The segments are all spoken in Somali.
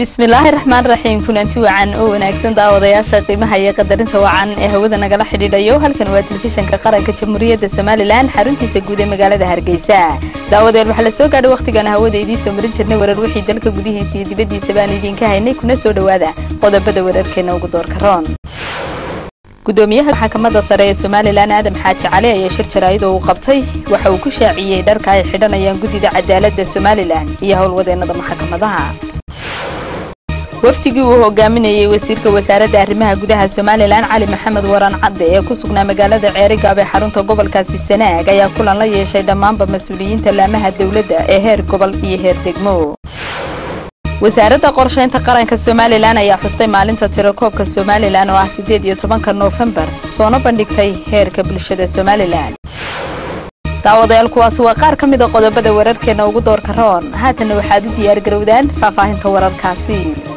bismillaahi raxmaan raxiim kulanti wacan oo wanaagsan daawadayaasha qiimaha iyo qadarinta wacan ee hawada nagala xidhiidhayo halkan waa telefishinka qaranka jamhuuriyadda somalilan xaruntiisa guud ee magaalada hargeysa daawadeel waxaa la soo gaadhay wakhtigan hawada idiin soo marin jirnay warar wixii dalka gudihiisa iyo dibaddiisa baan idiinka haynay kuna soo dhowaada qodobada wararkeena ugu doorka roon gudoomiyaha maxkamadda sare ee somalilan aadam xaaji cali ayaa shir jaraa'id oo uu qabtay waxa uu ku shaaciyey dharka ay xidhanayaan guddida cadaaladda somalilan iyo howlwadeennada maxkamadaha wafdigii uu hogaaminayey wasiirka wasaaradda arrimaha gudaha somalilan cali maxamed waran cadde ee ku sugnaa magaalada ceerigaab ee xarunta gobolkaasi sanaag ayaa kulan la yeeshay dhammaanba mas-uuliyiinta laamaha dowladda ee heer gobol iyo heer degmo wasaaradda qorshaynta qaranka somalilan ayaa xustay maalinta tirakoobka somalilan oo ah siddeed iyo tobanka noofembar soona bandhigtay heerka bulshada somalilan daawadayaal kuwaasi waa qaar ka mid a qodobada wararkeena ugu doorka roon haatanna waxaad u diyaargarowdaan faahfaahinta wararkaasi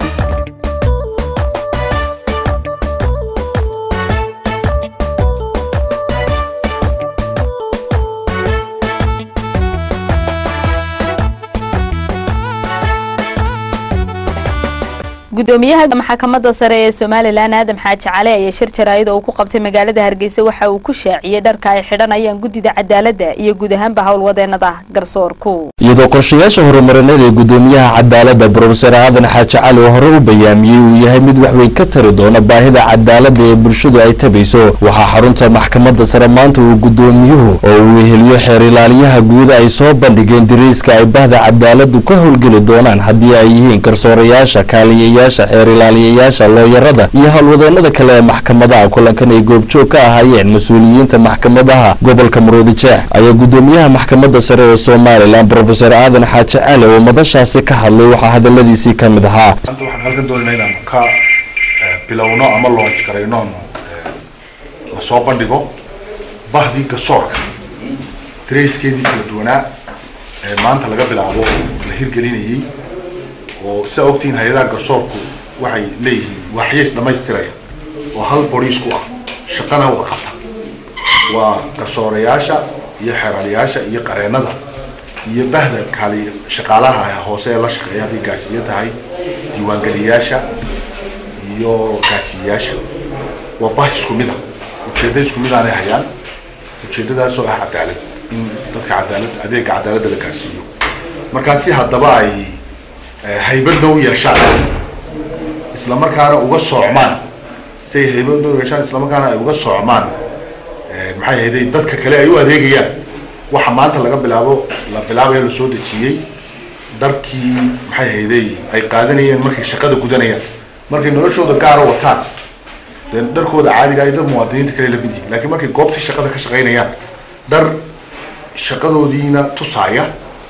gudoomiyaha maxkamadda sare ee somalilan aadam xaaji cali ayaa shir jaraa'id oo uu ku qabtay magaalada hargeysa waxa uu ku shaaciyey dharka ay xidhanayaan guddida cadaaladda iyo guud ahaanba howlwadeennada garsoorku iyadoo qorshayaasha horumarineed ee gudoomiyaha cadaaladda brofeser aadan xaaji cali oo hore u bayaamiyey uu yahay mid waxweyn ka tari doona baahida cadaaladda ee bulshadu ay tabayso waxaa xarunta maxkamadda sare maanta uu gudoomiyuhu oo uu weheliyo xeer ilaaliyaha guud ay soo bandhigeen dariiska ay bahda cadaaladdu ka howlgeli doonaan haddii ay yihiin garsoorayaasha kaaliyayaasha xeer ilaaliyayaasha looyarada iyo howlwadeennada kale ee maxkamadaha kulankan ay goobjoog ka ahaayeen mas-uuliyiinta maxkamadaha gobolka maroodijeex ayaa gudoomiyaha maxkamadda sare ee somalilan brofeser aadan xaaji cali oo madashaasi ka hadlay waxaa hadaladiisii ka mid ahaa maanta waxaan halkan doonayna inaanu ka bilowno ama launch garayno lasoo bandhigo bahdii gasoorka trayskeedii kala duwanaa ee maanta laga bilaabo la hirgelinayay oo sidaa ogtihiin hay-adaha garsoorku waxay leeyihiin waaxyays dhamaystiraya oo hal boriisku ah shaqana wada qabta waa garsoorayaasha iyo xeeraliyaasha iyo qareenada iyo bahda kaali shaqaalaha hoose ee la shaqeeya hadday gaarsiiyo tahay diiwaangeliyayaasha iyo gaarsiiyayaasha waa bah isku mid a ujeedda isku mid aanay hayaan ujeeddadaasoo ah cadaalad in dadka cadaalad adeega cadaaladda la gaarsiiyo markaa si haddaba ay haybadna u yeeshaan isla markaana uga soocmaan si ay haybadna u yeeshaan isla markaana ay uga soocmaan maxay ahayday dadka kale ay u adeegayaan waxa maanta laga bilaabo la bilaabaya la soo dejiyey dharkii maxay ahayday ay qaadanayeen markay shaqada gudanayaan markay noloshooda gaara wataan dee dharkooda caadiga ay dad muwaadiniinta kale la mid yihin lakiin markay goobtii shaqada ka shaqaynayaan dhar shaqadoodiina tusaaya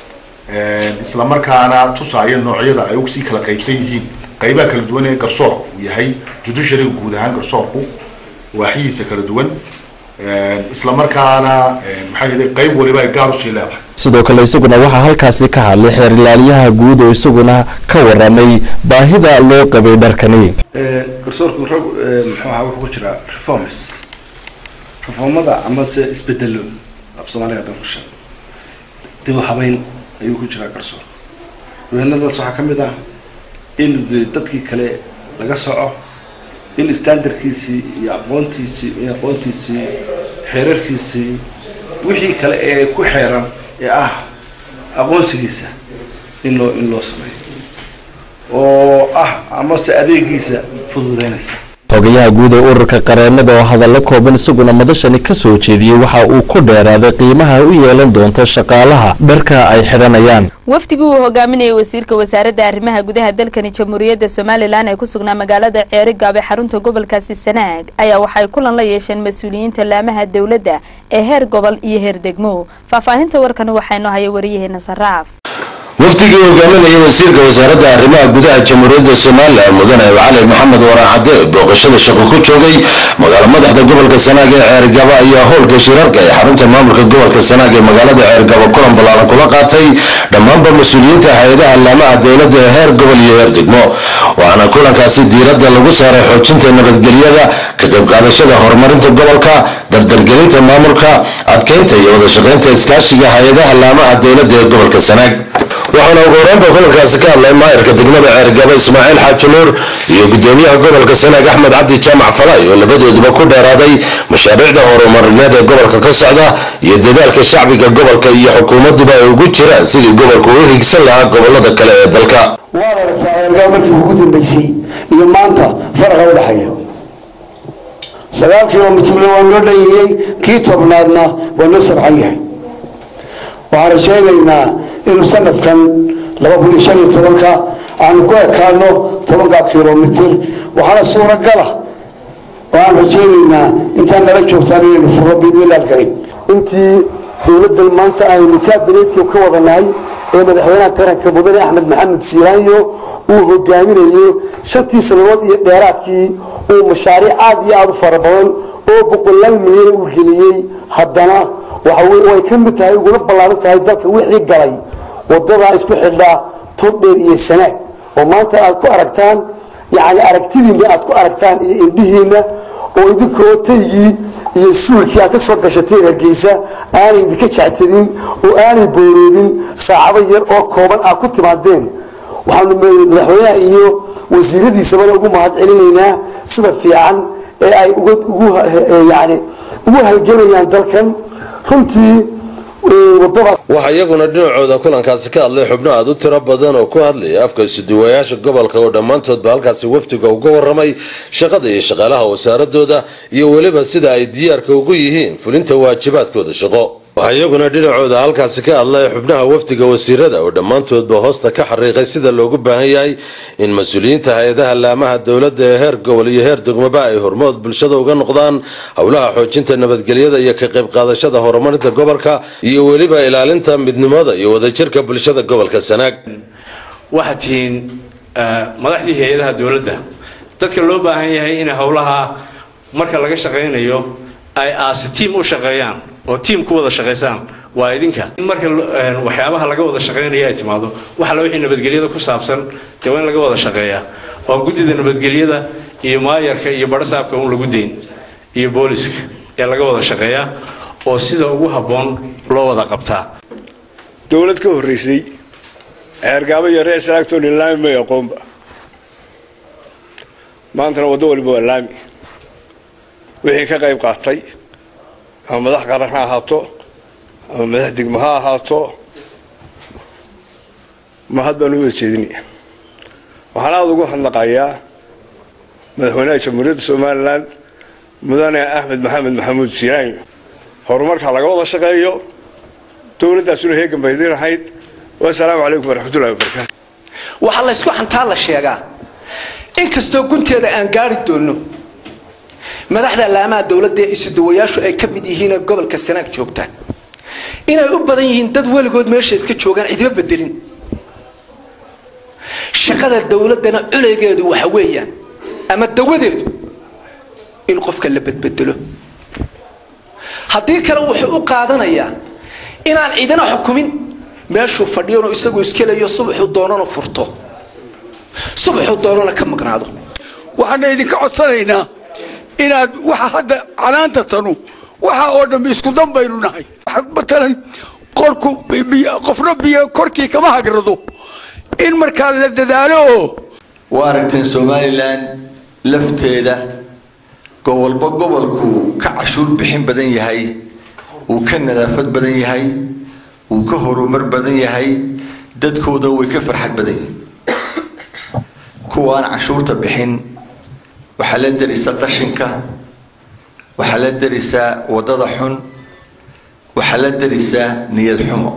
isla markaana tusaaya noocyada ay sii kala qaybsan yihiin qaybaha kala duwan ee garsoorku uu yahay judiciaryga guud ahaan garsoorku waaxihiisa kala duwan isla markaana maxay ahday qayb waliba ay gaar usii leedahay sidoo kale isaguna waxaa halkaasi ka hadlay xeer ilaaliyaha guud oo isaguna ka waramay baahida loo qabay dharkani garsoorku rag muxuu ahaa wuxuu ku jiraa reforms reformada amase isbedelo af soomaaliga hadan ku sheego dib u habeyn ayuu ku jiraa garsoorka wehenadaas waxaa ka mid ah in dadkii kale laga soco in standardkiisii iyo aqoontiisii iyo aqoontiisii xeerarkiisii wixii kale ee ku xeeran ee ah aqoonsigiisa in loo in loo sameeyo oo ah amase adeegiisa fududeynaysa xogayaha guud ee ururka qareenada oo hadallo kooban isaguna madashani ka soo jeediyey waxa uu ku dheeraaday qiimaha u yeelan doonto shaqaalaha dharka ay xidhanayaan wafdigii uu hogaaminayay wasiirka wasaaradda arrimaha gudaha dalkani jamhuuriyadda somalilan ee ku sugnaa magaalada ceerigaab ee xarunta gobolkaasi sanaag ayaa waxay kulan la yeesheen mas-uuliyiinta laamaha dowladda ee heer gobol iyo heer degmo faahfaahinta warkani waxaynu haya wariyaheena saraaf wafdigii hogaaminayay wasiirka wasaaradda arrimaha gudaha jamhuuriyadda somalilan mudane cali maxamed waraan cadde booqashada shaqo ku joogay magaalo madaxda gobolka sanaag ee ceergaba ayaa howlka shirarka ee xarunta maamulka gobolka sanaag ee magaalada ceergaba kulan ballaaran kula qaatay dhammaanba mas-uuliyiinta hay-adaha laamaha dowladda ee heer gobol iyo heer degmo waxaana kulankaasi diiradda lagu saaray xoojinta nabadgelyada ka qayb qaadashada horumarinta gobolka dardargelinta maamulka adkeynta iyo wada shaqaynta iskaashiga hay-adaha laamaha dowladda ee gobolka sanaag waxaana ugu horeynba kulankaasi ka hadlay maayarka degmada ceergabo ismaaciil xaaji nuur iyo gudoomiyaha gobolka sanaag axmed cabdi jaamac falay oo labadooduba ku dheeraaday mashaariicda horumarineed ee gobolka ka socda iyo dadaalka shacbiga gobolka iyo xukuumaduba ay ugu jiraan sidii gobolku u higsan lahaa gobolada kale ee dalka waad aragtaa ceergabo markii ugu dambeysay iyo maanta faraqa u dhexeeya sagaal kilomitrna waa noo dhayayey kii tobnaadna waa noo sarcan yahay waxaan rajaynaynaa inuu sanadkan laba kun iyo shan iyo tobanka aanu ku ekaano tobanka kilomitr waxaana suuragala oo aan rajaynaynaa intaan nala joogtaan inaynu furo biidnilaal karin intii dowladdan maanta aynu kaabineedka ka wadanahay ee madaxweynaha qaranka mudane axmed maxamed siiraanyo uu hogaaminayo shantii sannadood iyo dheeraadkii uu mashaariic aad iyo aada u fara badan oo boqolaal milyan uu geliyey haddana way ka mid tahay uguna ballaaran tahay dalka wixii galay wadadaa isku xidhaa tordheer iyo sanaag oo maanta aad ku aragtaan yani aragtidiina aad ku aragtaan iyo indhihiina oo idinkoo taygii iyo suulkii aad ka soo gashateen hargeysa aanay idinka jectadin oo aanay booroobin saacado yar oo kooban aad ku timaadeen waxaanu madaxweynaha iyo wasiiradiisabana ugu mahad celinaynaa sida fiican ee ay yani ugu halgelayaan dalkan runtii wadadaas waxaa iyaguna dhinacooda kulankaasi ka hadlay xubno aad u tiro badan oo ku hadlaya afka isuduwayaasha gobolka oo dhammaantoodba halkaasi wafdiga uga waramay shaqada iyo shaqaalaha wasaaradooda iyo weliba sida ay diyaarka ugu yihiin fulinta waajibaadkooda shaqo waxaa iyaguna dhinacooda halkaasi ka hadlay xubnaha wafdiga wasiirada oo dhammaantoodba hoosta ka xariiqay sida loogu baahan yahay in mas-uuliyiinta hay-adaha laamaha dowladda ee heer gobol iyo heer degmaba ay hormood bulshada uga noqdaan howlaha xoojinta nabadgelyada iyo ka qayb qaadashada horumarinta gobolka iyo weliba ilaalinta midnimada iyo wadajirka bulshada gobolka sanaag waxaad tihiin madaxdii hay-adaha dowladda dadka loo baahan yahay in howlaha marka laga shaqaynayo ay aasi tiim u shaqeeyaan oo tiim ku wada shaqaysaan waa idinka in marka waxyaabaha laga wada shaqaynaya ay timaado waxala wixii nabadgelyada ku saabsan dee waa in laga wada shaqeeyaa oo guddida nabadgelyada iyo maayarka iyo barasaabka un lagu dayn iyo booliska ee laga wada shaqeeyaa oo sida ugu habboon loo wada qabtaa dowlad ka horreysay ceergaabo iyo reer sanaagtooni laami may aqoonba maantana waddo waliba waa laami wixii ka qayb qaatay ama madax qaran ha ahaato ama madax degmo ha ahaato mahad baan u wada jeedinaya waxaan aada ugu hadnaqayaa madaxweynaha jamhuuriyadda somalilan mudane axmed maxamed maxamuud siiraanyo horumarka laga wada shaqeeyo dowladdaasuna heegan bay idin ahayd wasalaamu calaykum waraxmatullahi wabarakaatu waxaa laysku xantaa la sheegaa inkastoo gunteeda aan gaari doonno madaxda laamaha dowladda ee isudawayaashu ay ka mid yihiinee gobolka sanaag joogta inay u badan yihiin dad weligood meesha iska joogaan cidiba bedelin shaqada dowladdana culeygeedu waxa weeyaan ama dawadeedu in qofka la bedbedelo haddii kale wuxuu u qaadanayaa inaan cidina xukumin meeshuu fadhiyonu isagu iskelayo subaxuu doonana furto subaxuu doonana ka maqnaado waxaana idinka codsanaynaa inaad waxa hadda canaanta tanu waxa oo dhammi isku dan baynu nahay matalan qorku qofna biyo korkii kama hagrado in markaa la dadaalo oo waa aragteen somalilan lafteeda gobolba gobolku ka cashuur bixin badan yahay uu ka nadaafad badan yahay uu ka horumar badan yahay dadkooda way ka farxad badan yihiin kuwaan cashuurta bixin waxaa la darisaa qashinka waxaa la darisaa wadada xun waxaa la darisaa niyad xumo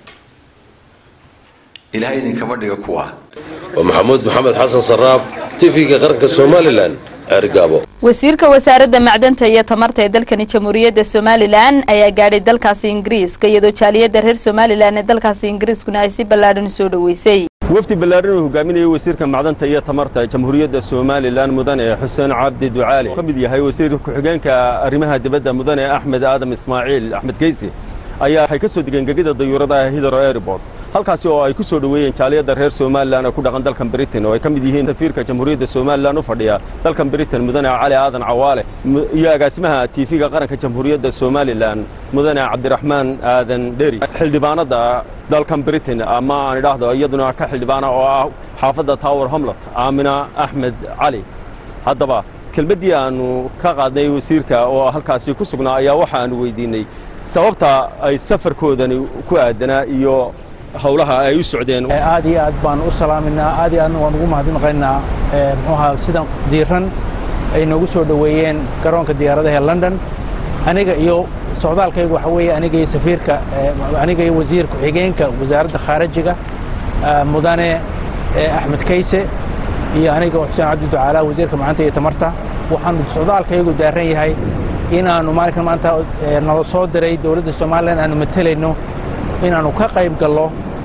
ilahay idinkama dhiga kuwa waa maxamuud maxamed xasan saraaf tv-ga qaranka somalilan ceergaabo wasiirka wasaaradda macdanta iyo tamarta ee dalkani jamhuuriyadda somalilan ayaa gaadhay dalkaasi ingiriiska iyadoo jaaliyadda reer somalilan ee dalkaasi ingiriiskuna ay si ballaadhan u soo dhoweysay wafdi ballaaran uu hogaaminayay wasiirka macdanta iyo tamarta jamhuuriyadda somalilan mudane xuseen cabdi ducaali ka mid yahay wasiir ku-xigeenka arrimaha dibadda mudane axmed aadam ismaaciil axmed geysi ayaa waxay ka soo degeen gegida dayuuradaha hidro airport halkaasi oo ay ku soo dhoweeyeen jaaliyadda reer somalilan ee ku dhaqan dalkan britain oo ay ka mid yihiin safiirka jamhuuriyadda somalilan u fadhiya dalkan britain mudane cali aadan cawaale iyo agaasimaha tiifiga qaranka jamhuuriyadda somalilan mudane cabdiraxmaan aadan dheri xildhibaanada dalkan britain ama aan idhaahdo iyaduna ka xildhibaana oo ah xaafadda tower homlot aamina axmed cali haddaba kelmaddii aannu ka qaadnay wasiirka oo halkaasi ku sugnaa ayaa waxa aanu weydiinnay sababta ay safarkoodani ku aadanaa iyo howlaha ay u socdeen aad iyo aad baan u salaaminaa aad iyo aadna waan ugu mahadnaqaynaa muxuu ahaa sidan diiran ay noogu soo dhoweeyeen garoonka diyaaradaha ee london aniga iyo socdaalkaygu waxa weeye aniga iyo safiirka aniga iyo wasiir ku-xigeenka wasaaradda khaarajiga mudane axmed kayse iyo aniga xuseen cabdi ducaala wasiirka macanta iyo tamarta waxaanu socdaalkaygu daaran yahay inaannu maalinkan maanta nala soo diray dowladda somalilan aanu matelayno inaannu ka qayb gallo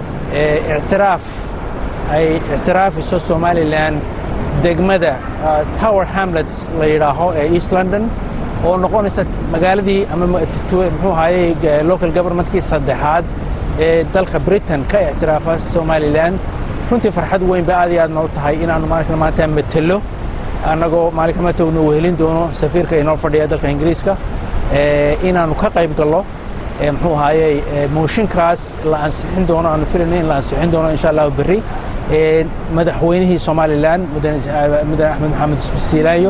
ictiraaf ay ictiraafiso somalilan degmada tower hamlets la yidhaaho ee east london oo noqonaysa magaaladii ama muxuu ahaayey local governmentkii saddexaad ee dalka britain ka ictiraafa somalilan runtii farxad weyn ba aad iyo aad noo tahay inaannu maalinkan maanta matelo annagoo maalinka maanta unu wehelin doono safiirka inoo fadhiya dalka ingiriiska inaannu ka qayb gallo muxuu ahaayey mooshinkaas la ansixin doono aanu filayno in la ansixin doono insha allahu berri madaxweynihii somalilan mudane axmed maxamed siilaayo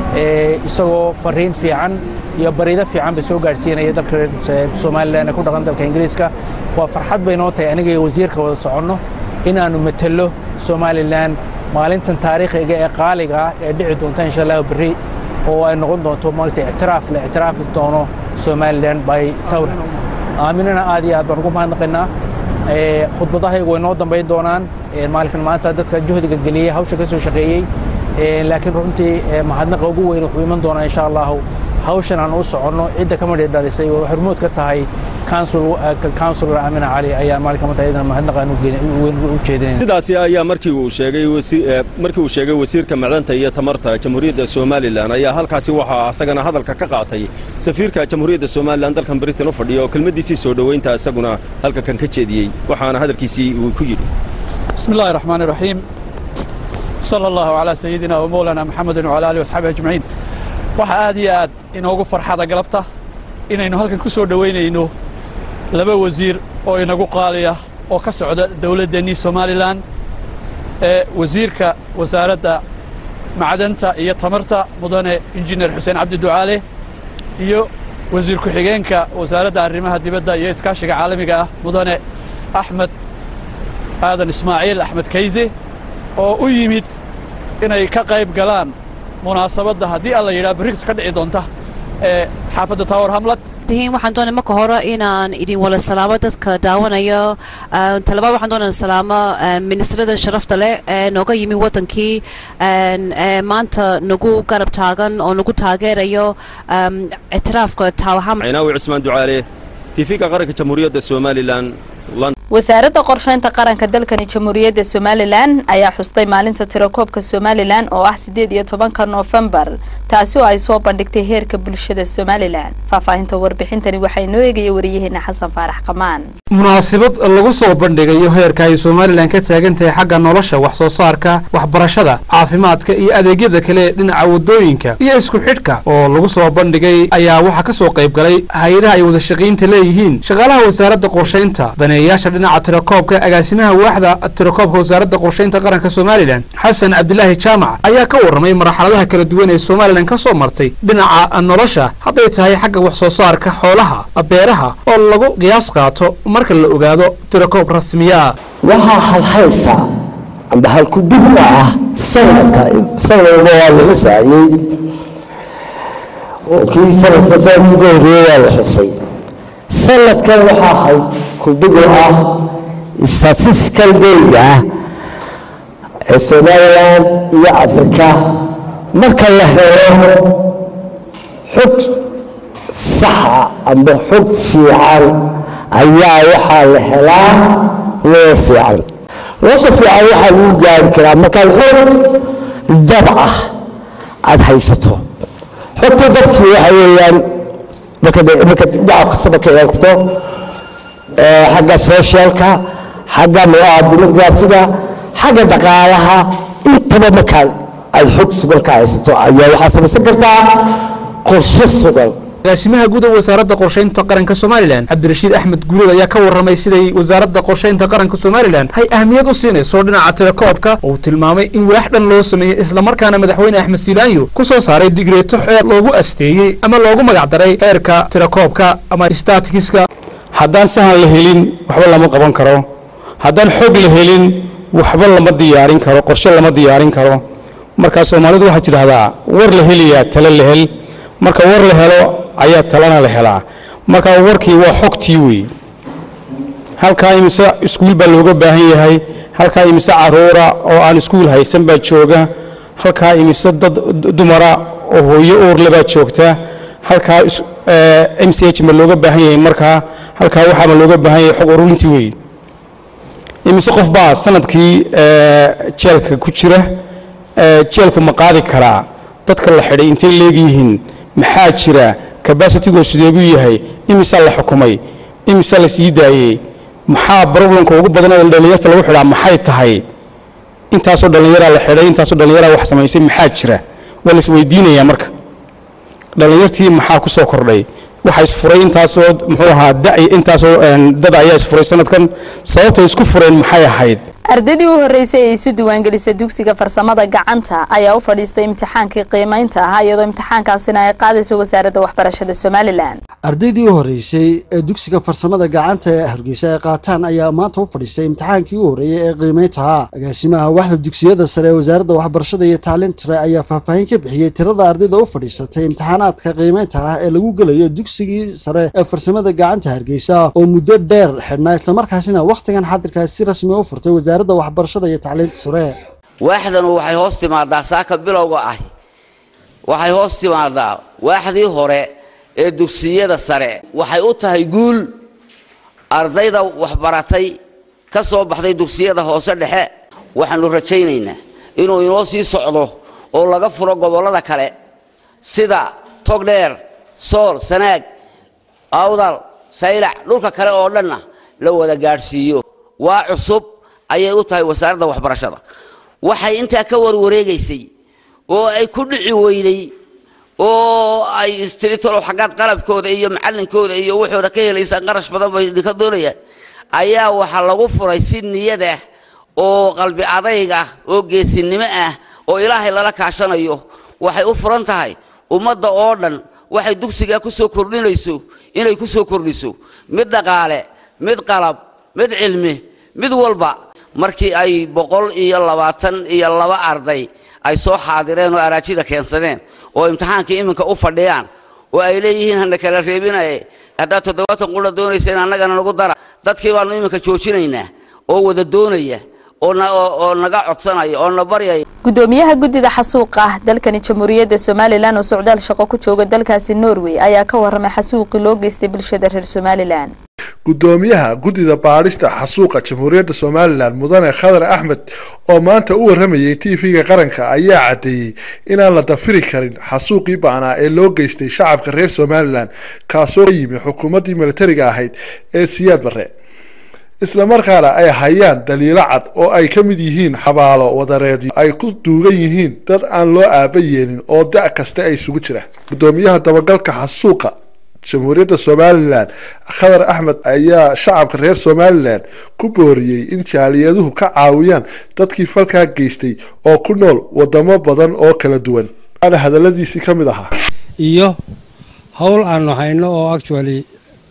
isagoo fariin fiican iyo bariido fiican bay soo gaadhsiinaya dalka reer somalilan ee ku dhaqan dalka ingiriiska waa farxad bay noo tahay aniga iyo wasiirka wada soconno inaannu matelo somalilan maalintan taariikhiga ee qaaliga ah ee dhici doonta insha allahu berri oo ay noqon doonto maagta ictiraaf la ictiraafi doono somalilan by tawr aaminana aad iyo aad baan ugu mahadnaqaynaa khudbadahaygu way noo dambayn doonaan maalinkan maanta dadka juhdiga geliyey hawsha ka soo shaqeeyey laakiin runtii mahadnaqa ugu weyn wuxuu iman doonaa insha allahu hawshan aan u soconno cidda ka madhi dhalisay oo hormood ka tahay counsilor amina cali ayaa maalinka maanta iyadana mahadnaqaan u jeedinayna sidaasi ayaa markii uu sheegay markii uu sheegay wasiirka macdanta iyo tamarta jamhuuriyadda somalilan ayaa halkaasi waxaa isagana hadalka ka qaatay safiirka jamhuuriyadda somalilan dalkan britain u fadhiya oo kelmaddiisii soo dhoweynta isaguna halka kan ka jeediyey waxaana hadalkiisii uu ku yidhi بسم الله الرحمن الرحيم صلى الله على سيدنا ومولانا محمد وعلى آله وصحبه أجمعين waxa aad iyo aad inoogu farxada galabta inaynu halkan ku soo dhoweynayno laba wasiir oo inagu qaaliya oo ka socda dowladdeenii somalilan ee wasiirka wasaaradda macdanta iyo tamarta mudane injineer xuseen cabdi ducaale iyo wasiir ku-xigeenka wasaaradda arrimaha dibadda iyo iskaashiga caalamiga ah mudane axmed aadan ismaaciil axmed kayse oo u yimid inay ka qayb galaan munaasabadda haddii alla yidhaha berrigtu ka dhici doonta ee xaafadda tower hamlet tihiin waxaan doonay marka hore inaan idin wada salaamo dadka daawanayo talabaad waxaan doonaa salaamo ministrada sharafta leh ee nooga yimi wadankii ee maanta nagu garab taagan oo nagu taageerayo ictiraafka tower hamlet cinaawi cismaan ducaale tiifiga qaranka jamhuuriyadda somalilan wasaaradda qorshaynta qaranka dalkani jamhuuriyadda somalilan ayaa xustay maalinta tirakoobka somalilan oo ah sideed iyo tobanka noofembar taasi oo ay soo bandhigtay heerka bulshada somalilan faahfaahinta warbixintani waxaa inoo eegaya wariyaheena xasan faarax qamaan munaasabad lagu soo bandhigayo heerka ay somalilan ka taagan tahay xagga nolosha wax soo saarka waxbarashada caafimaadka iyo adeegyada kale ee dhinaca wadooyinka iyo isku xidhka oo lagu soo bandhigay ayaa waxaa ka soo qayb galay hay-adaha ay wada shaqaynta leeyihiin shaqaalaha wasaaradda qorshaynta daneeyayaasha dhinaca tirakoobka agaasimaha waaxda tirakoobka wasaaradda qorshaynta qaranka somalilan xasan cabdilaahi jaamac ayaa ka warramay marxaladaha kala duwan ee somalilan ka soo martay dhinaca nolosha hadday tahay xagga wax soo saarka xoolaha beeraha oo lagu qiyaas qaato marka la ogaado tirakoob rasmiya waxaa halhaysa amba halkudhigna ah sanadka sanadba waa la xusaayey oo kii sanadka sanadkii ka horreeyey waa la xusay sanadkan waxaa hay kudhigu ah statistical dayga ah ee somaliland iyo afrika marka la helo xog saxa amba xog fiican ayaa waxaa la helaa loo fiican loosha fiican waxaa lagu gaari karaa markaad xog dab ah aada haysato xogta dabkii waxa weeyaan marka marka dhinaca kastaba ka eegto xagga socialka xagga muxuaha dimuqraafiga xagga dhaqaalaha intaba markaad aad xog sugan ka haysato ayaa waxaad samaysan kartaa qorshe sugan agaasimaha guud ee wasaaradda qorshaynta qaranka somalilan cabdirashiid axmed guuleed ayaa ka warramay siday wasaaradda qorshaynta qaranka somalilan ay ahmiyad u siinayso dhinaca telekoobka oo uu tilmaamay in walaax dhan loo sameeyey islamarkaana madaxweyne axmed siilaanyo ku soo saaray digreeto xeer loogu asteeyey ama loogu magacdaray xeerka telekoobka ama statikiska haddaan sahan la helin waxba lama qaban karo haddaan xog la helin waxba lama diyaarin karo qorshe lama diyaarin karo marka soomaalidu waxaa tidhahdaa war la helayaa tale la hel marka war la helo ayaa talana la helaa marka warkii waa xogtii wey halkaa imise iskuul baa looga baahan yahay halkaa imise caruura oo aan iskuul haysan baa jooga halkaa imise dad dumara oo hooyo uurle baa joogta halkaa m c h ma looga baahan yahay markaa halkaa waxaama looga baahan yahay xog ururintii wey imise qof baa sanadkii jeelka ku jira jeelku ma qaadi karaa dadka la xidhay intay leegyihiin maxaa jira kabasitigoo sideebuu yahay imisaa la xukumay imisaa la sii daayey maxaa problemka ugu badan ee dhallinyarta lagu xidhaa maxay tahay intaasoo dhallinyaraa la xidhay intaasoo dhallinyaraa wax samaysay maxaa jira waa la isweydiinayaa marka dhallinyartii maxaa ku soo kordhay waxaa isfuray intaasoo muxuu ahaa da intaasoo dad ayaa isfuray sanadkan sababtay isku fureen maxay ahayd ardaydii u horreysay ee isu diiwaangelisay dugsiga farsamada gacanta ayaa u fadhiistay imtixaankii qiimaynta ahaa iyadoo imtixaankaasina ay qaadayso wasaaradda waxbarashada somalilan ardaydii u horreysay ee dugsiga farsamada gacanta ee hargeysa ay qaataan ayaa maanta u fadhiistay imtixaankii u horreeyey ee qiimaynta ahaa agaasimaha waxda dugsiyada sare ee wasaaradda waxbarashada iyo tacliinta sare ayaa faahfaahin ka bixiyey tirada ardayda u fadhiisatay imtixaanaadka qiimaynta ah ee lagu gelayo dugsigii sare ee farsamada gacanta hargeysa oo muddo dheer xidhnaa islamarkaasina wakhtigan xadirkaas si rasmi u furtay wasaaradda waxbarashada iyo tacliinta sare waaxdanu waxay hoos timaadaa saaka bilowga ah waxay hoos timaadaa waaxdii hore ee dugsiyada sare waxay u tahay guul ardayda waxbaratay ka soo baxday dugsiyada hoose dhexe waxaanu rajaynaynaa inuu inoo sii socdo oo laga furo gobollada kale sida togdheer sool sanaag awdal saylac dhulka kale oo dhanna la wada gaadhsiiyo waa cusub ayay u tahay wasaaradda waxbarashada waxay intaa ka warwareegaysay oo ay ku dhici weyday oo ay istiritolo xaggaad qalabkooda iyo macallinkooda iyo waxooda ka helaysaan qarash badan bay idinka doonayaan ayaa waxaa lagu furay si niyad ah oo qalbi adayg ah oo geesinimo ah oo ilaahay lala kaashanayo waxay u furan tahay ummadda oo dhan waxay dugsigaa ku soo kordhinayso inay ku soo kordhiso mid dhaqaale mid qalab mid cilmi mid walba markii ay boqol iyo labaatan iyo laba arday ay soo xaadireen oo araajida keensadeen oo imtixaankii iminka u fadhiyaan oo ay leeyihiin hana kala reebinaye haddaad toddobaatan qura doonayseen annagana nagu dara dadkii baanu iminka joojinaynaa oo wada doonaya oo naga codsanaya oo na baryaya gudoomiyaha guddida xasuuqa dalkani jamhuuriyadda somalilan oo socdaal shaqo ku jooga dalkaasi norway ayaa ka warramay xasuuqii loo geystay bulshada reer somalilan gudoomiyaha guddida baadhista xasuuqa jamhuuriyadda somalilan mudane khadar axmed oo maanta u warramayay tv-ga qaranka ayaa caddeeyey inaan la dafiri karin xasuuqii ba'naa ee loo geystay shacabka reer somalilan kaasoo ka yimi xukuumaddii militariga ahayd ee siyaad barre islamarkaana ay hayaan daliilo cad oo ay ka mid yihiin xabaalo wadareedyo ay ku duugan yihiin dad aan loo aaba yeelin oo da' kasta ay isugu jira gudoomiyaha dabagalka xasuuqa jamhuuriyadda somalilan khadar axmed ayaa shacabka reer somalilan ku booriyey in jaaliyaduhu ka caawiyaan dadkii falkaa geystay oo ku nool wadamo badan oo kala duwan waana hadaladiisii ka mid ahaa iyo howl aanu hayno oo actually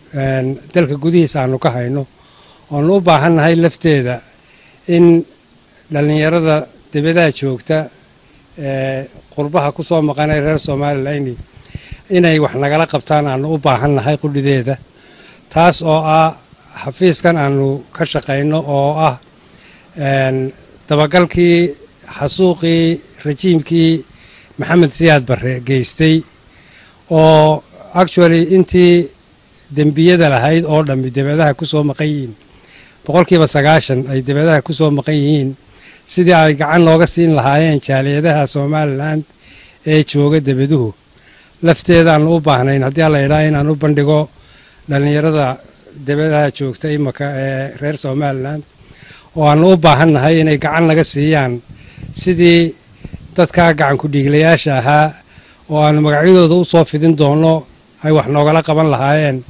dalka gudihiisa aanu ka hayno oonu u baahannahay lafteeda in dhallinyarada dibadaha joogta ee qurbaha ku soo maqanay reer somalilan inay wax nagala qabtaan aanu u baahannahay qudhideeda taas oo ah xafiiskan aanu ka shaqayno oo ah dabagalkii xasuuqii rajiimkii maxamed siyaad barre geystay oo actually intii dembiyada lahayd oo dhammi debadaha ku soo maqan yihiin boqolkiiba sagaashan ay debadaha ku soo maqan yihiin sidii ay gacan nooga siin lahaayeen jaaliyadaha somalilan ee jooga debaduhu lafteedaanu u baahnayn haddii alla idhaa inaan u bandhigo dhallinyarada debadaha joogta imaka ee reer somalilan oo aannu u baahan nahay inay gacan naga siiyaan sidii dadkaa gacanku dhiiglayaasha ahaa oo aannu magacyadooda u soo fidin doonno ay wax noogala qaban lahaayeen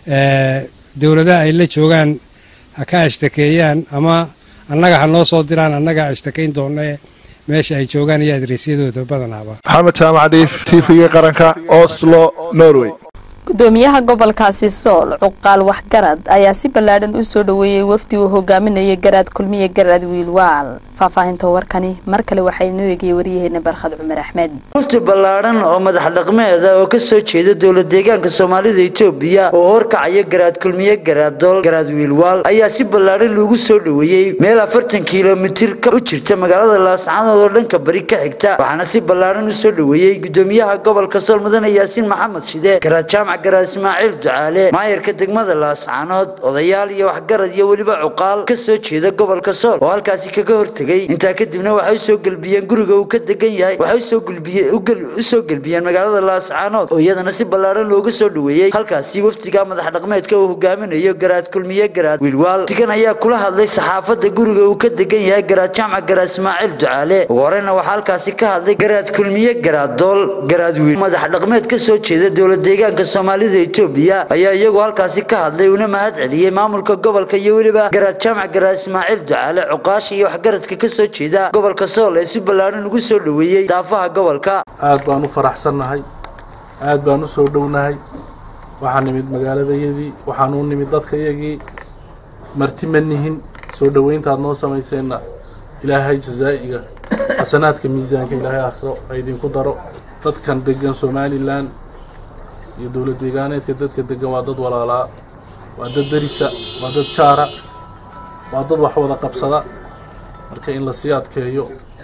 dowladaha ay la joogaan ha ka ashtakeeyaan ama annaga ha noo soo diraan annaga ashtakayn doonne meesha ay joogaan iyo adreysyadooda badanaaba maxamed jaamac dhiif tv-ga qaranka oslo norway gudoomiyaha gobolkaasi sool cuqaal waxgarad ayaa si ballaadhan u soo dhoweeyey wafdi uu hogaaminayo garaad kulmiye garaad wiilwaal faahfaahinta warkani mar kale waxaa inoo eegaya waryaheena barkhad cumar axmed wafdi ballaadhan oo madax dhaqmeeda oo ka soo jeeda dowlad deegaanka soomaalida etoobiya oo horkacaya garaad kulmiye garaaddool garaad wiilwaal ayaa si ballaadhan loogu soo dhoweeyey meel afartan kilomitir ka u jirta magaalada laascaanood oo dhanka bari ka xigta waxaana si ballaadhan u soo dhoweeyey gudoomiyaha gobolka sool mudane yaasiin maxamed shide garaad jaamac garaad ismaaciil ducaale maayarka degmada laascaanood odayaal iyo waxgarad iyo weliba cuqaal ka soo jeeda gobolka sool oo halkaasi kaga hortegay intaa kadibna waxay usoo gelbiyeen guriga uu ka degan yahay waxay usoo gelbiyeen usoo gelbiyeen magaalada laascaanood oo iyadana si ballaadhan looga soo dhoweeyey halkaasi wafdiga madax dhaqmeedka uu hogaaminayo garaad kulmiye garaad wiilwaal wafdigan ayaa kula hadlay saxaafadda guriga uu ka degan yahay garaad jaamac garaad ismaaciil ducaale ugu horeyna waxaa halkaasi ka hadlay garaad kulmiye garaad dool garaad wiil madax dhaqmeed ka soo jeeda dowlad deegaanka soomaalida etoobiya ayaa iyagoo halkaasi ka hadlay una mahad celiyey maamulka gobolka iyo weliba garaad jaamac garaad ismaaciil ducaale cuqaasha iyo waxgaradka ka soo jeeda gobolka sool ee si ballaadhan ugu soo dhoweeyey daafaha gobolka aad baan u faraxsannahay aad baan u soo dhownahay waxaan nimid magaaladayadii waxaan u nimid dadkayagii marti ma nihin soo dhoweyntaad noo samayseenna ilaahay jazaa'iga xasanaadka miisaanka ilaahay aakhiro ha idinku daro dadkan degan somalilan iyo dowlad deegaaneedka dadka degan waa dad walaalaa waa dad derisa waa dad jaara waa dad wax wada qabsada marka in lasii adkeeyo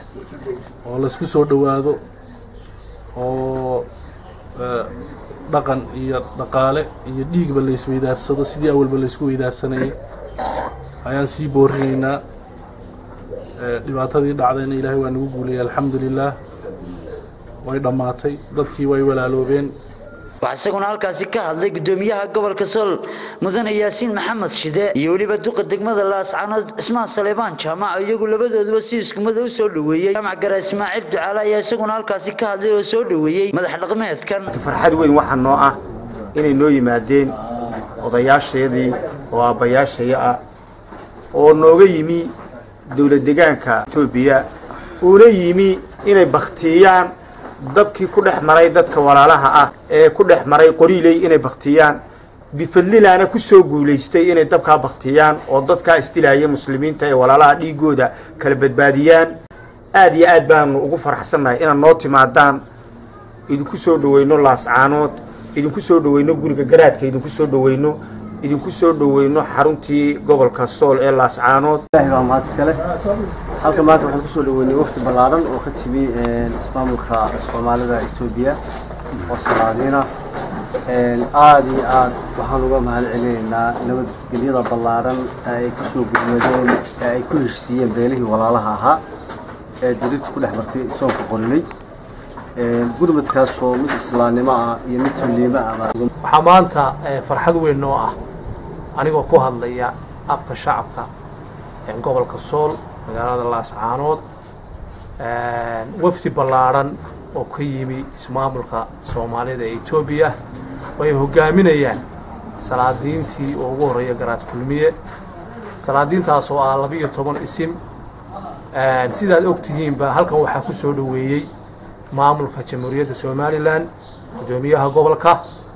oo laysku soo dhowaado oo dhaqan iyo dhaqaale iyo dhiigba laysweydaarsado sidii awalba laysku weydaarsanayay ayaan sii boorinaynaa dhibaatadii dhacdayna ilaahay waa nagu guulayay alxamdu lilaah way dhammaatay dadkii way walaaloobeen waxaa isaguna halkaasi ka hadlay gudoomiyaha gobolka sool mudane yaasiin maxamed shide iyo weliba duqa degmada laascaanood cismaan saleebaan jaamac iyagu labadooduba si iskumada u soo dhoweeyey jaamac gara ismaaciil ducaale ayaa isaguna halkaasi ka hadlay oo soo dhoweeyey madax dhaqmeedkan farxad weyn waxaa noo ah inay noo yimaadeen odayaasheedii oo aabbayaashaya ah oo nooga yimi dowlad degaanka etoobiya uuna yimi inay baktiyaan dabkii ku dhex maray dadka walaalaha ah ee ku dhex maray qoriiley inay baktiyaan bifadlilaana ku soo guulaystay inay dabkaa baktiyaan oo dadkaa isdilaaya muslimiinta ee walaalaha dhiigooda kala badbaadiyaan aad iyo aad baanu ugu faraxsannahay inaad noo timaadaan idinku soo dhoweyno laascaanood idinku soo dhoweyno guriga garaadka idinku soo dhoweyno idinku soo dhoweyno xaruntii gobolka sool ee laascaanood ilaahay baa mahad iskale halka maanta waxaan kusoo dhaweynay wafdi ballaaran oo ka timi ismaamulka soomaalida etoobiya oo salaadiina aada iyo aad waxaan uga mahad celinaynaa nabadgelyada ballaaran ee ay kusoo gudmadeen ee ay ku heshiisiiyeen beelihii walaalaha ahaa ee dariirta ku dhex martay soonka qorilay gurmadkaasoo mid islaamnimo ah iyo mid tulliimo ah waxaa maanta farxad weyn noo ah anigoo ku hadlaya afka shacabka gobolka sool magaalada laascaanood wafdi ballaadhan oo ka yimi ismaamulka soomaalida ee etoobiya way hogaaminayaan salaadiintii oo ugu horreeya garaad kulmiye salaadiintaas oo ah labiiyo toban isim sidaad ogtihiinba halkan waxaa ku soo dhoweeyey maamulka jamhuuriyadda somalilan gudoomiyaha gobolka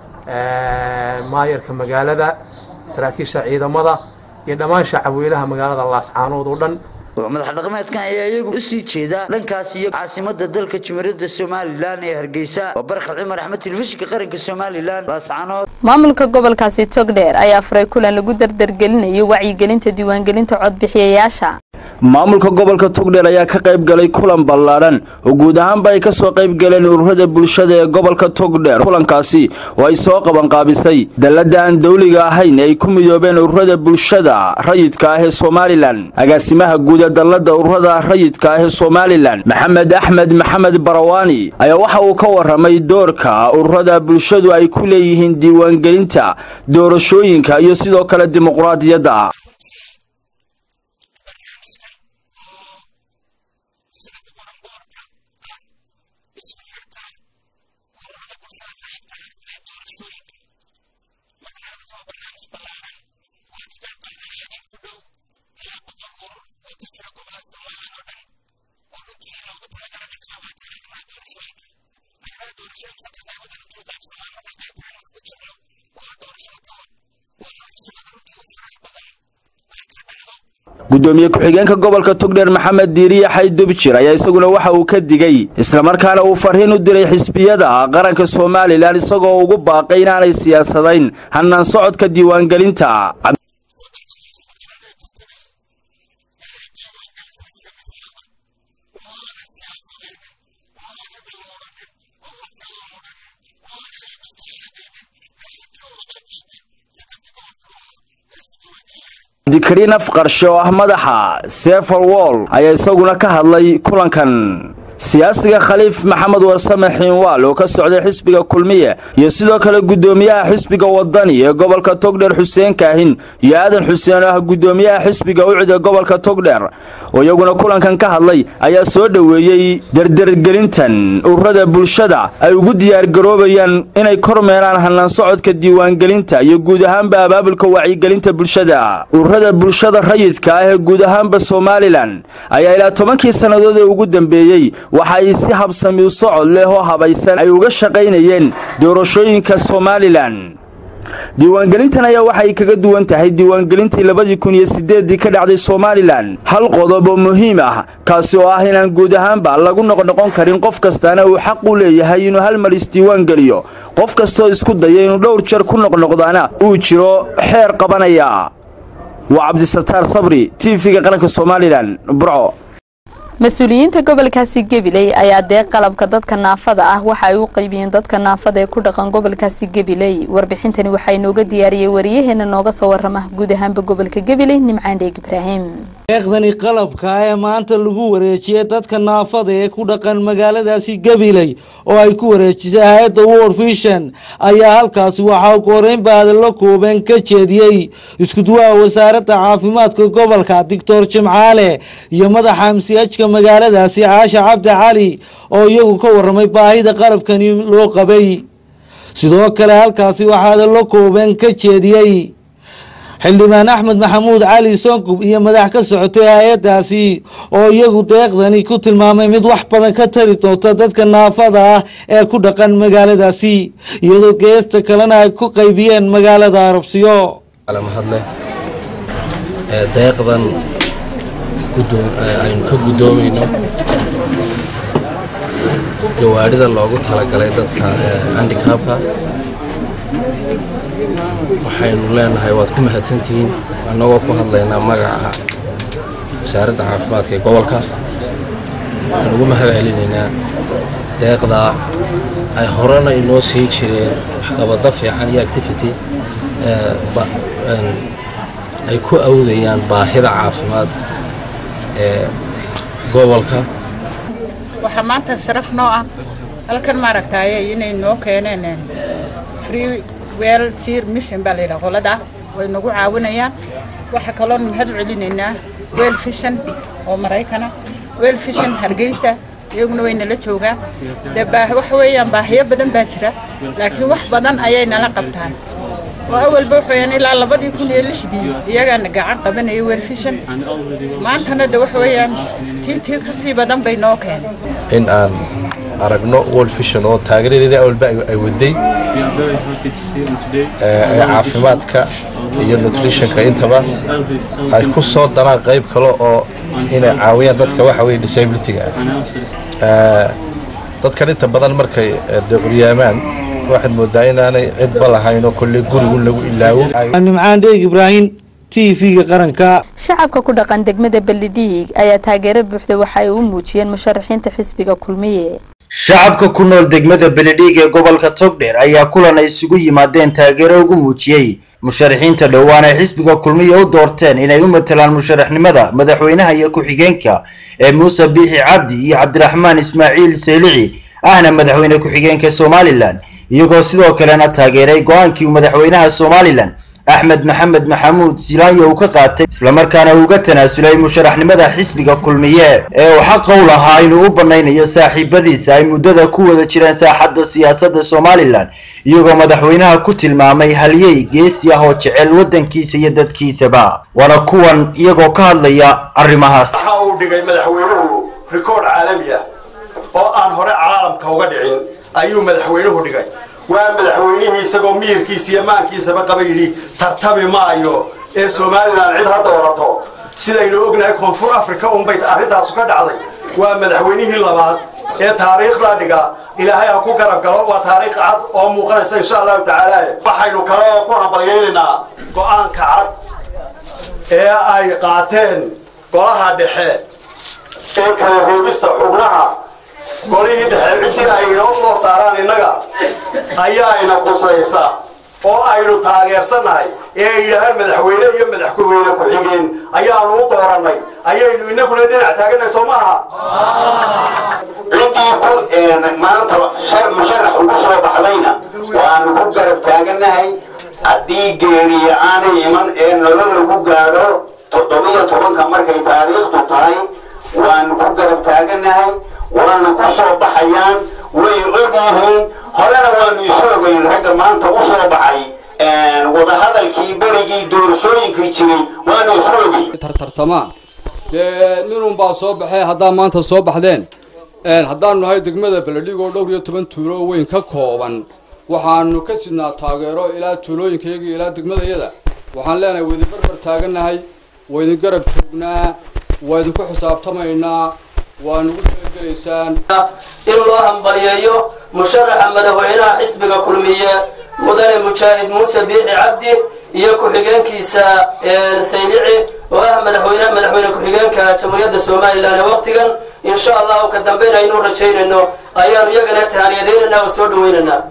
maayarka magaalada saraakiisha ciidamada iyo dhammaan shacabweynaha magaalada laascaanood oo dhan madax dhaqameedkan ayaa iyagu u sii jeeda dhankaas iyo caasimada dalka jumhuuriyadda somalilan ee hargeysa waa barkhad cumar axmed telefishinka qaranka somalilan laascaanood maamulka gobolkaasi togdheer ayaa furay kulan lagu dardargelinayo wacyigelinta diiwaangelinta codbixiyayaasha maamulka gobolka togdheer ayaa ka qayb galay kulan ballaadhan oo guud ahaanba ay ka soo qayb galeen ururada bulshada ee gobolka togdheer kulankaasi oo ay soo qabanqaabisay dallada aan dawliga ahayn ee ay ku midoobeen ururada bulshada rayidka ah ee somalilan agaasimaha guud ee dallada ururada rayidka ah ee somalilan maxamed axmed maxamed barawaani ayaa waxa uu ka warramay doorka ururada bulshadu ay ku leeyihiin diiwaangelinta doorashooyinka iyo sidoo kale dimuqraadiyadda gudoomiye ku-xigeenka gobolka togdheer maxamed diiriye xaydubjir ayaa isaguna waxa uu ka digay islamarkaana uu farriin u diray xisbiyada qaranka somalilan isagoo ugu baaqay inaanay siyaasadayn hannaan socodka diiwaangelinta dikariin afqarshe oo ah madaxa sefer wall ayaa isaguna ka hadlay kulankan siyaasiga khaliif maxamed warsame xiinwaal oo ka socday xisbiga kulmiye iyo sidoo kale guddoomiyaha xisbiga wadani ee gobolka togdheer xuseen kaahin iyo aadan xuseen oo ah guddoomiyaha xisbiga ucid ee gobolka togdheer oo iyaguna kulankan ka hadlay ayaa soo dhoweeyey derdergelintan ururada bulshada ay ugu diyaargaroobayaan inay kormeeraan hannaan socodka diiwaangelinta iyo guud ahaanba abaabulka wacyigelinta bulshada ururada bulshada rayidka ah ee guud ahaanba somalilan ayaa ilaa tobankii sannadood ee ugu dambeeyey waxa ay si habsami u socod leh oo habaysan ay uga shaqaynayeen doorashooyinka somalilan diiwaangelintan ayaa waxay kaga duwan tahay diiwaangelintii labadii kun iyo siddeeddii ka dhacday somalilan hal qodob oo muhiim ah kaasi oo ah inaan guud ahaanba lagu noqnoqon karin qof kastaana uu xaq u leeyahay inuu hal mar isdiiwaangeliyo qof kastoo isku daya inuu dhowr jeer ku noqnoqdaana uu jiro xeer qabanaya waa cabdisataar sabri tv-ga qaranka somalilan burco mas-uuliyiinta gobolkaasi gabiley ayaa deeq qalabka dadka naafada ah waxa ay u qaybiyeen dadka naafada ee ku dhaqan gobolkaasi gabiley warbixintani waxaa inooga diyaariyey wariyaheena nooga soo warama guud ahaanba gobolka gabiley nimcaan dheeg ibraahim deeqdani qalabka ee maanta lagu wareejiyey dadka naafada ee ku dhaqan magaaladaasi gabiley oo ay ku wareejisay hay-adda world vision ayaa halkaasi waxaa ugu horeyn baadalo kooban ka jeediyey iskuduwaha wasaaradda caafimaadka gobolka doctor jimcaale iyo madaxa amsiajka magaaladaasi caasha cabdi cali oo iyagu ka waramay baahida qalabkani loo qabay sidoo kale halkaasi waxaa hadallo kooban ka jeediyey xildhibaan axmed maxamuud cali sonkub iyo madax ka socotay hay-adaasi oo iyagu deeqdani ku tilmaamay mid wax badan ka tari doonta dadka naafada ah ee ku dhaqan magaaladaasi iyadoo geesta kalena ay ku qaybiyeen magaalada arabsiyo mahadleh deeqdan aynu ka guddoomayno gawaadhida loogu talagalay dadka handicabka waxaynu leenahay waad ku mahadsantihiin annagoo ku hadlaynaa magaca wasaaradda caafimaadka ee gobolka waxaan ugu mahad celinaynaa deeqdaa ay horena inoo sii jireen waxqabado fiican iyo activity ay ku awdayaan baahida caafimaad ee gobolka waxaa maanta sharaf noo ah halkan maaragtaaye inay noo keeneen free weel sir mission baa layidhaha qolada way nagu caawinayaan waxaa kaloon mahad u celinaynaa weel fishan oo maraykana weel fishan hargeysa iyaguna way nala joogaan dee waxa weeyaan baahiyo badan baa jira laakiin wax badan ayay nala qabtaan oo awalba waxaweyaan ilaa labadii kun iyo lixdii iyagaana gacan qabanaya weel fishan maantana de waxa weeyaan tii tii kasii badan bay noo keenay in aan aragno world vision oo taageeradeeda awalba ay waday ee caafimaadka iyo nutritionka intaba ay ku soo daraan qayb kale oo inay caawiyaan dadka waxa weye disabilityga ah dadkan inta badan markay de curyaamaan waxaad moodaa inaanay cidba lahayn oo kolley gurigun lagu ilaawo nimcaan dheeg ibraahim t v-ga qaranka shacabka ku dhaqan degmada beledhiig ayaa taageero buuxda waxa ay u muujiyeen musharaxiinta xisbiga kulmiye shacabka ku nool degmada beledhiig ee gobolka togdheer ayaa kulan ay isugu yimaadeen taageero ugu muujiyey musharaxiinta dhowaan ay xisbiga kulmiya u doorteen inay u matalaan musharaxnimada madaxweynaha iyo ku-xigeenka ee muuse biixi cabdi iyo cabdiraxmaan ismaaciil seylici ahna madaxweyne ku-xigeenka somalilan iyagoo sidoo kalena taageeray go-aankii uu madaxweynaha somalilan axmed maxamed maxamuud silaanyo uu ka qaatay islamarkaana uuga tanaasulay musharaxnimada xisbiga kulmiye ee uu xaqa u lahaa inuu u banaynayo saaxiibadiisa ay muddada ku wada jireen saaxadda siyaasadda somalilan iyagoo madaxweynaha ku tilmaamay halyey geesi ah oo jecel waddankiisa iyo dadkiisaba waana kuwan iyagoo ka hadlaya arrimahaas waxa uu dhigay madaxweynuhu rikoodh caalami ah oo aan hore caalamka uga dhicin ayuu madaxweynuhu dhigay waa madaxweynihii isagoo miyirkiisa iyo maankiisaba qaba yidhi tartami maayo ee somalilan cid ha doorato sidaynu ognahay koonfur africa unbay arrintaasu ka dhacday waa madaxweynihii labaad ee taariikhda dhiga ilaahay ha ku garab galo waa taariikh cad oo muuqanaysa insha allahu tacaala waxaynu kale ku hambalyaynaynaa go-aanka cad ee ay qaateen golaha dhexe ee kala roogista xubnaha golihii dhexe ciddii ay inoo soo saaraan innaga ayaa ina qusaysa oo aynu taageersannahay ee ay yidhaahaan madaxweyne iyo madaxweyne ku-xigeen ayaanu u doorannay ayaynu inaguna dhinac taaganay soo maaha ciddii ku maanta musharax ugu soo baxdayna waanu ku garab taagannahay haddii geeriya aanay iman ee nolol lagu gaadho toddobiyo tobanka markay taariikhdu tahay waanu ku garab taagannahay waana ku soo baxayaan way og yihiin horena waanu isu ogeyn ragga maanta u soo baxay wadahadalkii berigii doorashooyinkii jiray waanu isu ogeyn tartamaan dee ninun baa soo baxee haddaa maanta soo baxdeen haddaanu nahay degmada beledhig oo dhowr iyo toban tuulo weyn ka kooban waxaanu ka sidnaa taageero ilaa tuulooyinkayaga ilaa degmadayada waxaan leenahay waydin barbar taagannahay waydin garab joognaa waa idinku xisaabtamaynaa waa nugu talagelaysaan in loo hambaliyeeyo musharaxa madaxweynaha xisbiga kulmiye mudane mujaahid muuse biixi cabdi iyo ku-xigeenkiisa saylici oo ah madaxweyne madaxweyne ku-xigeenka jamhuuriyadda somalilan ee waqtigan insha allahu ka dambeyn aynu rajaynayno ayaanu iyagana tahaniyadaynaynaa oo soo dhawaynaynaa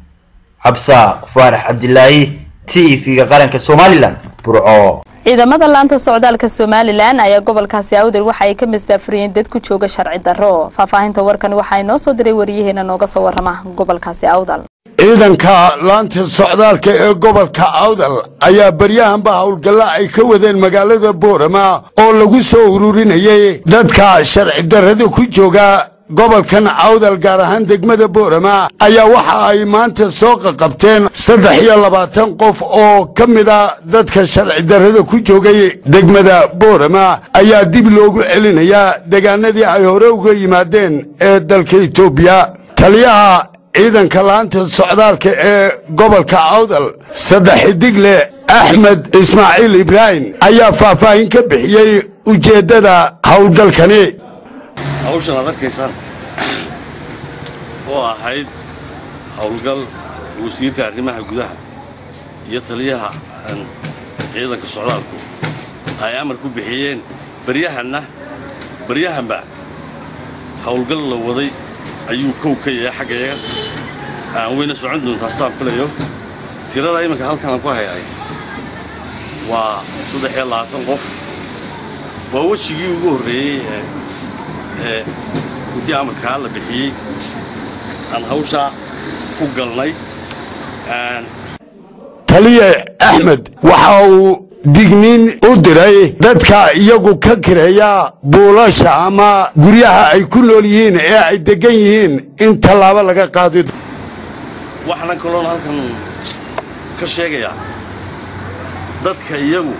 cabsaaq faarax cabdilaahi t v-ga qaranka somalilan burco ciidamada laanta socdaalka somalilan ayaa gobolkaasi awdal waxa ay ka mastaafuriyeen dad ku jooga sharci darro faahfaahinta warkan waxaa inoo soo diray wariyaheena nooga soo warrama gobolkaasi awdal ciidanka laanta socdaalka ee gobolka awdal ayaa baryahanba howlgalla ay ka wadeen magaalada boorama oo lagu soo ururinayay dadka sharci darrada ku jooga gobolkan awdal gaar ahaan degmada boorama ayaa waxa ay maanta soo qaqabteen saddex iyo labaatan qof oo ka mida dadka sharci darrada ku joogay degmada boorama ayaa dib loogu celinayaa deegaanadii ay hore uga yimaadeen ee dalka etoobiya taliyaha ciidanka laanta socdaalka ee gobolka awdal saddex xidigle axmed ismaaciil ibraahim ayaa faahfaahin ka bixiyey ujeeddada howlgalkani hawshan aad arkaysaan oo ahayd howlgal wasiirka arrimaha gudaha iyo taliyaha ciidanka socdaalku ay amar ku bixiyeen baryahanna baryahanba howlgal la waday ayuu kow ka yahay xaggayaga aan weyna socon doontaa saan filayo tirada iminka halkan aan ku hayay waa saddex iyo labaatan qof waa wejigii ugu horreeyey ee intii amarkaa la bixiyey aan hawshaa ku galnay taliye axmed waxa uu digniin u diray dadka iyagu ka kireeya buulasha ama guryaha ay ku nool yihiin ee ay deggan yihiin in tallaabo laga qaadi waxaanan kaloon halkan ka sheegayaa dadka iyagu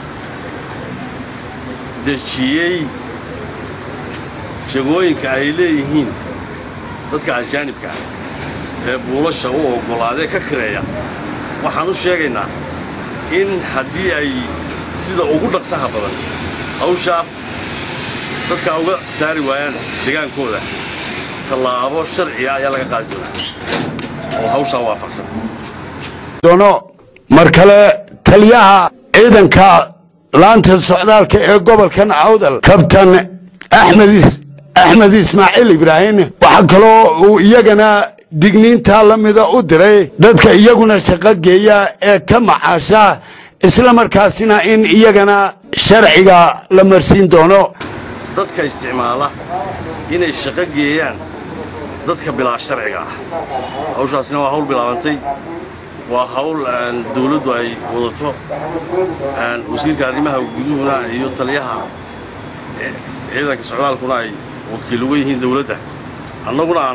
dejiyey jagooyinka ay leeyihiin dadka ajaanibka ah ee buulasha u oggolaadee ka kireeya waxaan u sheegaynaa in haddii ay sida ugu dhaqsaha badan hawshaa dadka uga saari waayaan degaankooda tallaabo sharciga ayaa laga qaadi doonaa oo hawshaa waafaqsan doono mar kale taliyaha ciidanka laanta socdaalka ee gobolkan awdal kabtan axmed axmed ismaaciil ibraahim waxaa kaloo uu iyagana digniintaa la mida u diray dadka iyaguna shaqo geeya ee ka macaasha isla markaasina in iyagana sharciga la marsiin doono dadka isticmaala inay shaqo geeyaan dadka bilaa sharciga ah hawshaasina waa hawl bilaabantay waa hawl dawladdu ay wadato wasiirka arrimaha guduhuna iyo taliyaha ciidanka socdaalkuna ay wakiil uga yihiin dawladda annaguna aan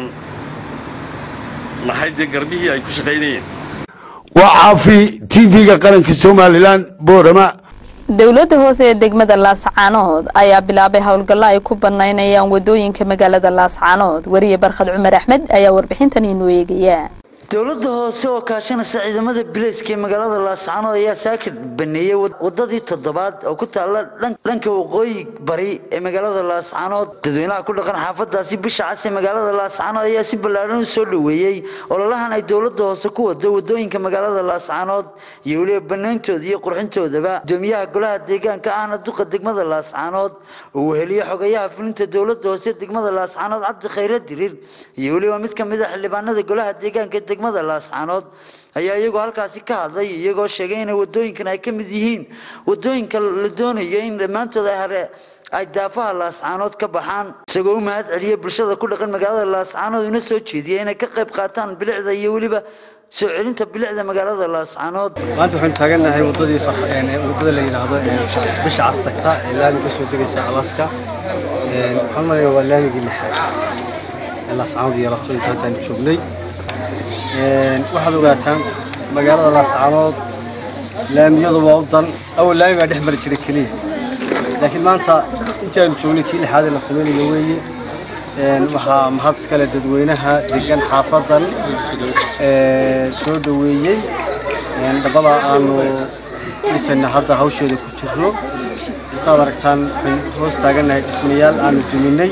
nahay dee garbihii ay ku shaqaynayeen waa caafi tv-ga qaranka somalilan boorama dowladda hoose ee degmada laascaanood ayaa bilaabay howlgallo ay ku banaynayaan wadooyinka magaalada laascaanood wariye barkhad cumar axmed ayaa warbixintan inoo eegaya dowladda hoose oo kaashanaysa ciidamada bilayska ee magaalada laascaanood ayaa saaka baneeyey wadadii toddobaad oo ku taalla dhanka waqooyi bari ee magaalada laascaanood dadweynaha ku dhaqan xaafadaasi bisha cas ee magaalada laascaanood ayaa si ballaadhan u soo dhoweeyey ololahan ay dowladda hoose ku wado wadooyinka magaalada laascaanood iyo weliba banayntooda iyo qurxintoodaba gudoomiyaha golaha deegaanka ahna duqa degmada laascaanood oo weheliye xogayaha fulinta dowladda hoose degmada laascaanood cabdi khayre dirir iyo weliba mid ka mid a xildhibaanada golaha deegaanka degmada laascaanood ayaa iyagoo halkaasi ka hadlay iyagoo sheegay inay wadooyinkan ay ka mid yihiin wadooyinka la doonayo in dhammaantood ay hare ay daafaha laascaanood ka baxaan isagoo u mahad celiyey bulshada ku dhaqan magaalada laascaanood una soo jeediyey inay ka qayb qaataan bilicda iyo weliba soo celinta bilicda magaalada laascaanood maanta waxaan taagannahay wadadii wadada la yidhaahdo bisha castagta ee laami ka soo degaysa alaska waxaan malaya waa laamigii lixaad ee laascaanood iyo lafto inta haddaan joognay waxaad ogaataan magaalada laascaanood laamiyadu waa u dan awal laami baa dhex mari jiray keliya laakiin maanta intii aynu joognay kii lixaad ee la samaynayo weeye waxaa mahad iskale dadweynaha degan xaafadan soo dhoweeyey dhabbada aanu dhisayna hadda hawsheeda ku jirno saad aragtaan waxaan hoos taagannahay dhismayaal aanu duminay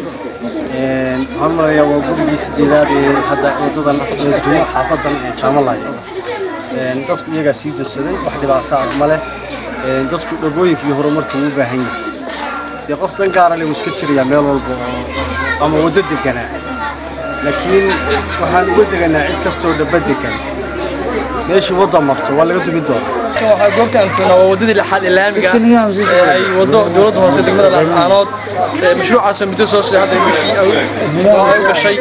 waxaan umalayaa waa gurigii sideedaad ee hadda wadadan dumo xaafadan jaamalaya dadku iyagaa sii dursaday wax dhibaato ah ma leh dadku dhabooyinka iyo horumarka uu u baahan yahay dee qof dan gaara leh wuu iska jirayaa meel walba oo ama waddo deganaa laakiin waxaan uga deganaa cid kastoo dhaba degan meeshii wadda marto waa laga dumin doonaa waxaa goobtaan joognaa waa waddadii lixaad ee laamiga ee ay waddo dowladda hoose degmada laascaanood mashruucaasoo muddo soo socday hadda bishii oo ay u gashay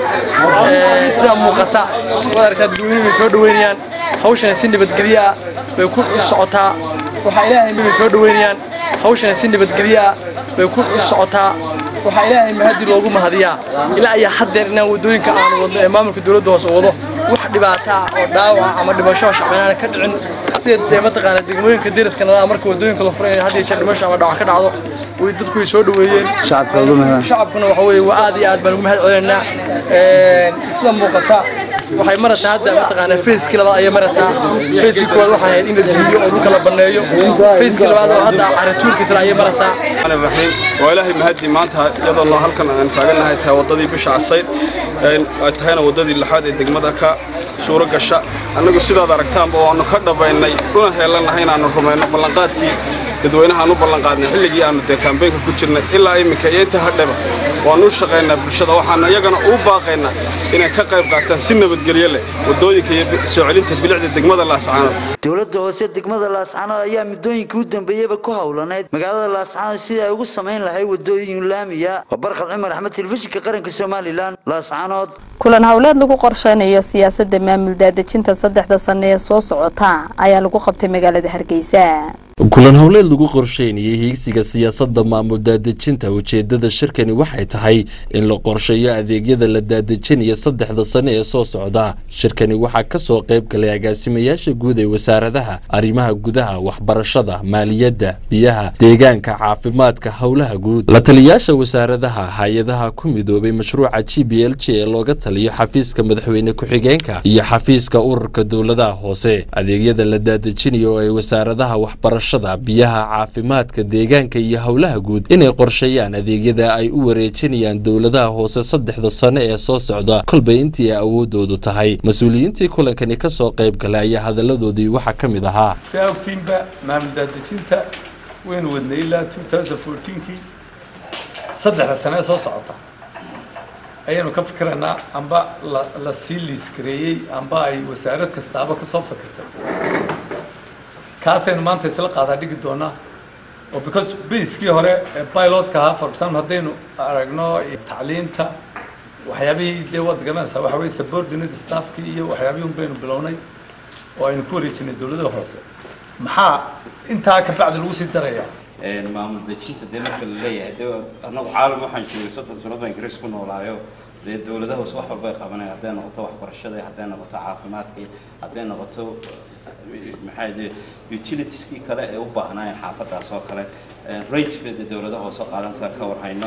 sidaa muuqata waad aragtaa dadweynuhu way soo dhoweynayaan hawshana si nabadgelyo ah bay ku socotaa waxaa ilaahay bay soo dhoweynayaan hawshana si nabadgelyo ah bay ku socotaa waxaa ilaahay mahadi loogu mahadiyaa ilaa ayaa haddeer inaan waddooyinka aanu wadno ee maamulka dowladda hoose wado wax dhibaato ah oo dhaawaca ama dhimasho shacbinaana ka dhicin sida dee mataqaana degmooyinka deriska nalaa marka waddooyinka la furay had iyo jeer dhimasho ama dhaawac ka dhacdo way dadku way soo dhoweeyeen shacabkuna waxa weeye waa aad iyo aad baan ugu mahad celinaynaa sida muuqata waxay maraysaa hadda mataqaanaa fayskii labaad ayay maraysaa fayskii koowaad waxay ahayd in la dumiyo oo dhulka la banneeyo fayskii labaad oo hadda caratuurkiisla ayay maraysaa raxiim waa ilaahay mahadi maanta iyadoo halkan aan taagannahay tahay waddadii bisha casayd ay tahayna waddadii lixaad ee degmada ka suuro gasha annagu sidaad aragtaanba waannu ka dhabaynay una heelannahay inaannu rumayno ballanqaadkii dadweynahaan u ballanqaadnay xilligii aannu dee kaambeynka ku jirnay ilaa iminka iyo inta hadheba waannu u shaqaynaa bulshada waxaana iyagana u baaqaynaa inay ka qayb qaataan si nabadgelyo leh waddooyinka iyo soo celinta bilicda degmada laascaanood dowladda hoose degmada laascaanood ayaa muddooyinkii u dambeeyeyba ku howlaneyd magaalada laascaanood sidii ay ugu samayn lahay waddooyin laamiya waa barkad cumar axmed telefishinka qaranka somalilan laascaanood kulan howleed lagu qorsheynayo siyaasadda maamul daadejinta saddexda sane ee soo socota ayaa lagu qabtay magaalada hargeysa kulan howleed lagu qorsheynayay hiigsiga siyaasadda maamul daadejinta ujeedada shirkani waxay tahay in la qorsheeyo adeegyada la daadejinayo saddexda sane ee soo socda shirkani waxaa kasoo qayb galay agaasimayaasha guud ee wasaaradaha arrimaha gudaha waxbarashada maaliyadda biyaha deegaanka caafimaadka howlaha guud la taliyaasha wasaaradaha hay-adaha ku midoobay mashruuca g b l j ee looga taliyo xafiiska madaxweyne ku-xigeenka iyo xafiiska ururka dowladaha hoose adeegyada la daadejinayo oo ay wasaaradaha waxbarashada biyaha caafimaadka deegaanka iyo howlaha guud inay qorsheeyaan adeegyada ay u wareejinayaan dowladaha hoose saddexda sane ee soo socda kolbay intii ay awoodoodu tahay mas-uuliyiintii kulankani kasoo qayb galay ayaa hadaladoodii waxaa ka mid ahaa saa ogtiinba maamul daadejinta waynu wadnay ilaa kii saddexda sane ee soo socota ayaanu ka fikiraynaa amba la sii liiskareeyey amba ay wasaarad kastaaba kasoo fikirtay kaasaynu maanta isla qaadaa dhigi doonaa oo because baskii hore pilotka ahaa for example haddaynu aragno tacliinta waxyaabihii dee waad garanaysaa waxa weye subordinate staffkii iyo waxyaabihii un baynu bilownay oo aynu ku wareejinay dowladda hoose maxaa intaa ka bacdi lagu sii darayaa maamul dejinta dee marka la leeyahay dee annagu caalam waxaan joogay soddon sanad baan ingiriis ku noolaayo dee dowladaha hoose wax walba ay qabanaya hadday noqoto waxbarashada hadday noqoto caafimaadka hadday noqoto maxaa dee utilitieskii kale ee u baahnaayeen xaafadaas oo kale rateska dee dowladaha hoose qaadansa ka warhayno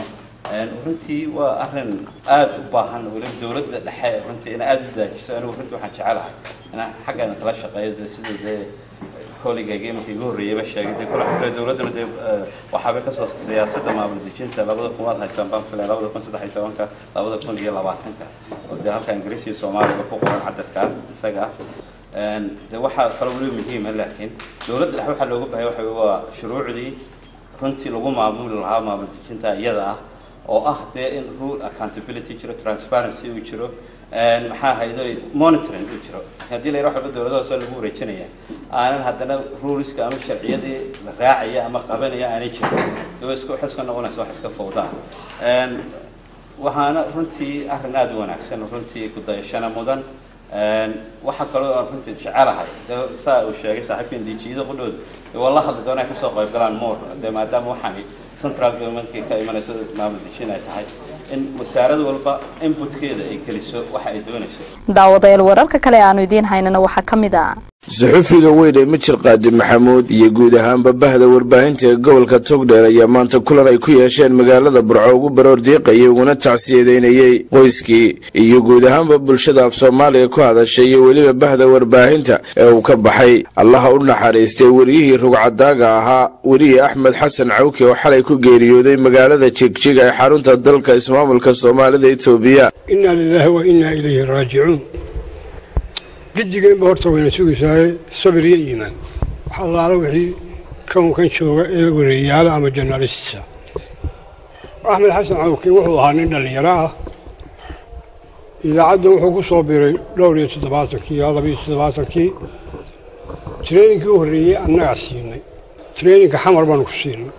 runtii waa arrin aada u baahan weliba dowladda dhexe runtii inay aada u daajiso anigu runtii waxaan jecelahay inaan xaggan kala shaqeeyo dee sida dee koligayga imanka igu horreeyayba sheegay dee kula xure dowladduna dee waxaabay kasoo siyaasadda maamul dejinta labada kun waad haysaan baan filaya labada kun saddex iyo tobanka labada kun iyo labaatanka oo dee halka ingiriis iyo soomaaliga ku qoran cadadka isaga ah de waxaa kaloo weliba muhiima laakiin dowladda dhexe waxaa looga baahaya waxa waa shuruucdii runtii lagu maamuli lahaa maamul dejinta iyada ah oo ah dee in rule accountability jiro transparency uu jiro maxaa haydo monitoring uu jiro haddii la yidhaha waxba dowladaha hoose lagu wareejinaya aanan haddana ruleska ama sharciyadii la raacaya ama qabanaya aanay jirin dee isku wax iska noqonaysa wax iska fowdaa waxaana runtii arrin aada u wanaagsan runtii kudayashana mudan waxaa kaloo aan runtii jecelahay dee saa uu sheegay saaxiibkan diijiyada qudhooda dee waa la hadli doona ay kasoo qayb galaan more dee maadaama waxaani central governmentkii ka imanayso maamul dejin ay tahay in wasaarad walba inputkeeda ay geliso waxa ay doonayso daawadayaal wararka kale aanu idiin haynana waxaa ka mid ah suxufiga weyn ee mijir qaadi maxamuud iyo guud ahaanba bahda warbaahinta ee gobolka togdheer ayaa maanta kulan ay ku yeesheen magaalada burco ugu baroor diiqayay uguna tacsiyadeynayey qoyskii iyo guud ahaanba bulshada af soomaaliga ku hadashay iyo weliba bahda warbaahinta ee uu ka baxay allaha u naxariistay weriyihii rugcadaaga ahaa weriyii axmed xasan cawke oo xalay ku geeriyooday magaalada jigjiga ee xarunta dalka ismaamulka soomaalida etoobiya inaa lilaahi wa innaa ilayhi raajicuun gidigeenba horta wayna sugaysaay sabir iyo iimaan wax allaala wixii kownkan jooga ee wareeyaala ama janaalista axmed xasan cawke wuxuu ahaa nin dhallinyaro ah idaacadda wuxuu ku soo biray dhowr iyo toddobaatankii ilaa laba iyo toddobaatankii traininkai u horreeyey annagaa siinay traininka xamar baanu ku siinay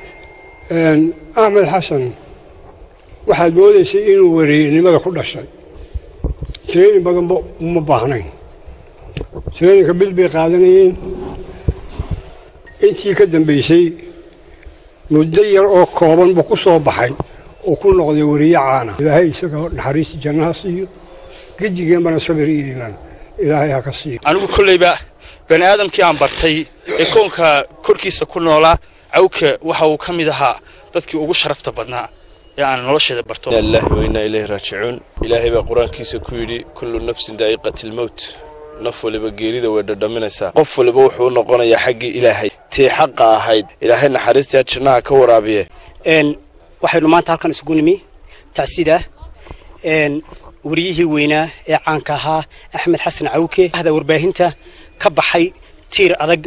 axmed xasan waxaad moodaysay inuu wareeyanimada ku dhashay training badanba uma baahnayn traininka bil bay qaadanayeen intii ka dambaysay muddo yar oo kooban buu ku soo baxay oo ku noqday weriye caana ilaahay isagao naxariista jannaha siiyo gedigeenbana sabir iyo iimaan ilaahay ha ka siiyo anigu kollayba bani aadamkii aan bartay ee koonka korkiisa ku noolaa cawke waxa uu ka mid ahaa dadkii ugu sharafta badnaa ee aan nolosheeda barto ilaahi wa innaa ilayhi raajicuun ilaahay baa qur-aankiisa ku yidhi kullu nafsin daa'iqati lmowt naf waliba geerida way dhadhaminaysaa qof waliba wuxuu u noqonayaa xaggii ilaahay tii xaqa ahayd ilaahay naxariistaa jannaha ka waraabiye waxaynu maanta halkan isugu nimi tacsida wariyihii weynaa ee caanka ahaa axmed xasan cawke ahda warbaahinta ka baxay tiir adag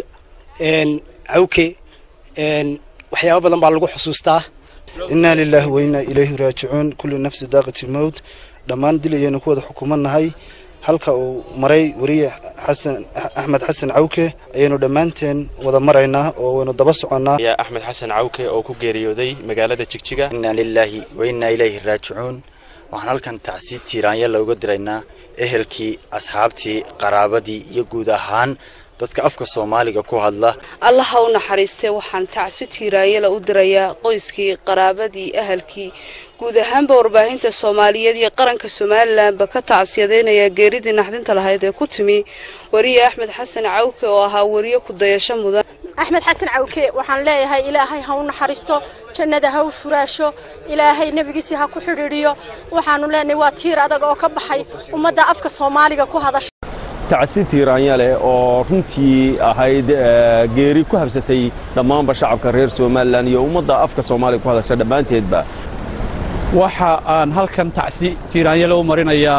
cawke waxyaabo badan baa lagu xusuustaa innaa lilaahi wa innaa ilayhi raajicuun kullu nafsi daaqati lmowt dhammaan dil ayaynu ku wada xukumannahay halka uu maray weriye xasan axmed xasan cawke ayaynu dhammaanteen wada maraynaa oo waynu daba soconnaa yaa axmed xasan cawke oo ku geeriyooday magaalada jigjiga innaa lilaahi wa innaa ilayhi raajicuun waxaan halkan tacsi tiiraanya looga diraynaa ehelkii asxaabtii qaraabadii iyo guud ahaan dadka afka soomaaliga ku hadla allaha u naxariistee waxaan tacsi tiiraanyala u dirayaa qoyskii qaraabadii ahalkii guud ahaanba warbaahinta soomaaliyeed iyo qaranka somalilanba ka tacsiyadaynayaa geeridii naxdinta lahayd ee ku timi weriye axmed xasan cawke oo ahaa weriye ku dayasho mudan axmed xasan cawke waxaan leeyahay ilaahay ha u naxariisto jannada ha u furaasho ilaahay nebigiisii ha ku xidhiidhiyo waxaanu leenahay waa tiir adag oo ka baxay ummadda afka soomaaliga ku hadasha tacsi tiiraanya leh oo runtii ahayd geeri ku habsatay dhammaanba shacabka reer somalilan iyo ummadda afka soomaaliga ku hadasha dhammaanteedba waxa aan halkan tacsi tiiraanyale u marinayaa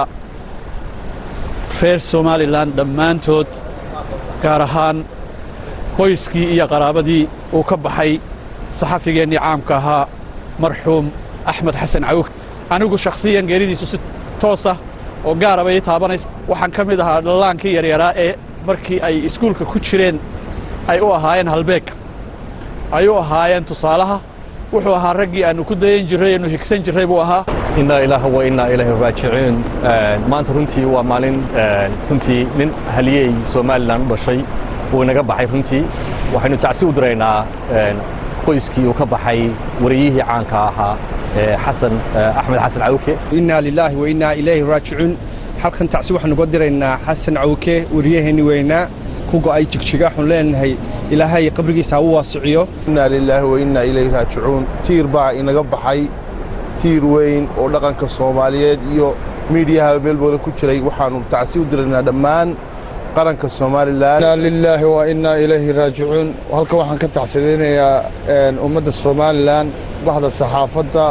reer somalilan dhammaantood gaar ahaan qoyskii iyo qaraabadii uu ka baxay saxafigeennii caamka ahaa marxuum axmed xasan cawg anigu shakhsiyan geeridiisu si toosah oo gaaraba ii taabanaysa waxaan ka mid ahaa dhallaankii yaryaraa ee markii ay iskuulka ku jireen ay u ahaayeen halbeeg ay u ahaayeen tusaalaha wuxuu ahaa raggii aanu ku dayan jirray aanu higsan jirray buu ahaa innaa ilaaha wa innaa ilayhi raajicuun maanta runtii waa maalin runtii nin haliyey somalilan u dhashay uu inaga baxay runtii waxaynu tacsi u diraynaa qoyskii uu ka baxay wariyihii caanka ahaa xasan axmed xasan cawke innaa lilaahi wa innaa ilayhi raajicuun halkan tacsi waxaanu uga diraynaa xasan cawke wariyaheenni weynaa ku go'ay jigjiga waxaanu leenahay ilaahay qabrigiisa ha u waasiciyo innaa lilaahi wa innaa ilayhi raajicuun tiir baa inaga baxay tiir weyn oo dhaqanka soomaaliyeed iyo miidiyaha meelbooda ku jiray waxaannu tacsi u diraynaa dhammaan qaranka somalilan inaa lilaahi wa innaa ilayhi raajicuun halkan waxaan ka tacsadaynayaa ummadda somalilan baxda saxaafadda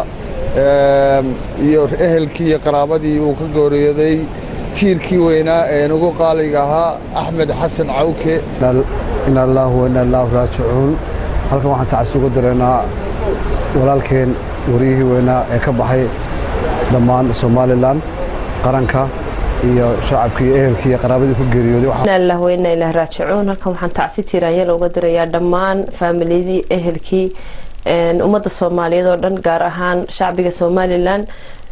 iyo ehelkii iyo qaraabadii uu ka gooriyooday tiirkii weynaa ee nugu qaaliga ahaa axmed xasan cawke ina allaahu wa inna illaahu raajicuun halkan waxaan tacsi uga diraynaa walaalkeen wariyihii weynaa ee ka baxay dhammaan somalilan qaranka iyo shacabkii iyo ehelkii iyo qaraabadii ku geeriyooday inaa lillahi wa inna ilaahi raajicuun halkan waxaan tacsi tiiraanyala uga dirayaa dhammaan faamilyadii ehelkii ummadda soomaaliyeed oo dhan gaar ahaan shacbiga somalilan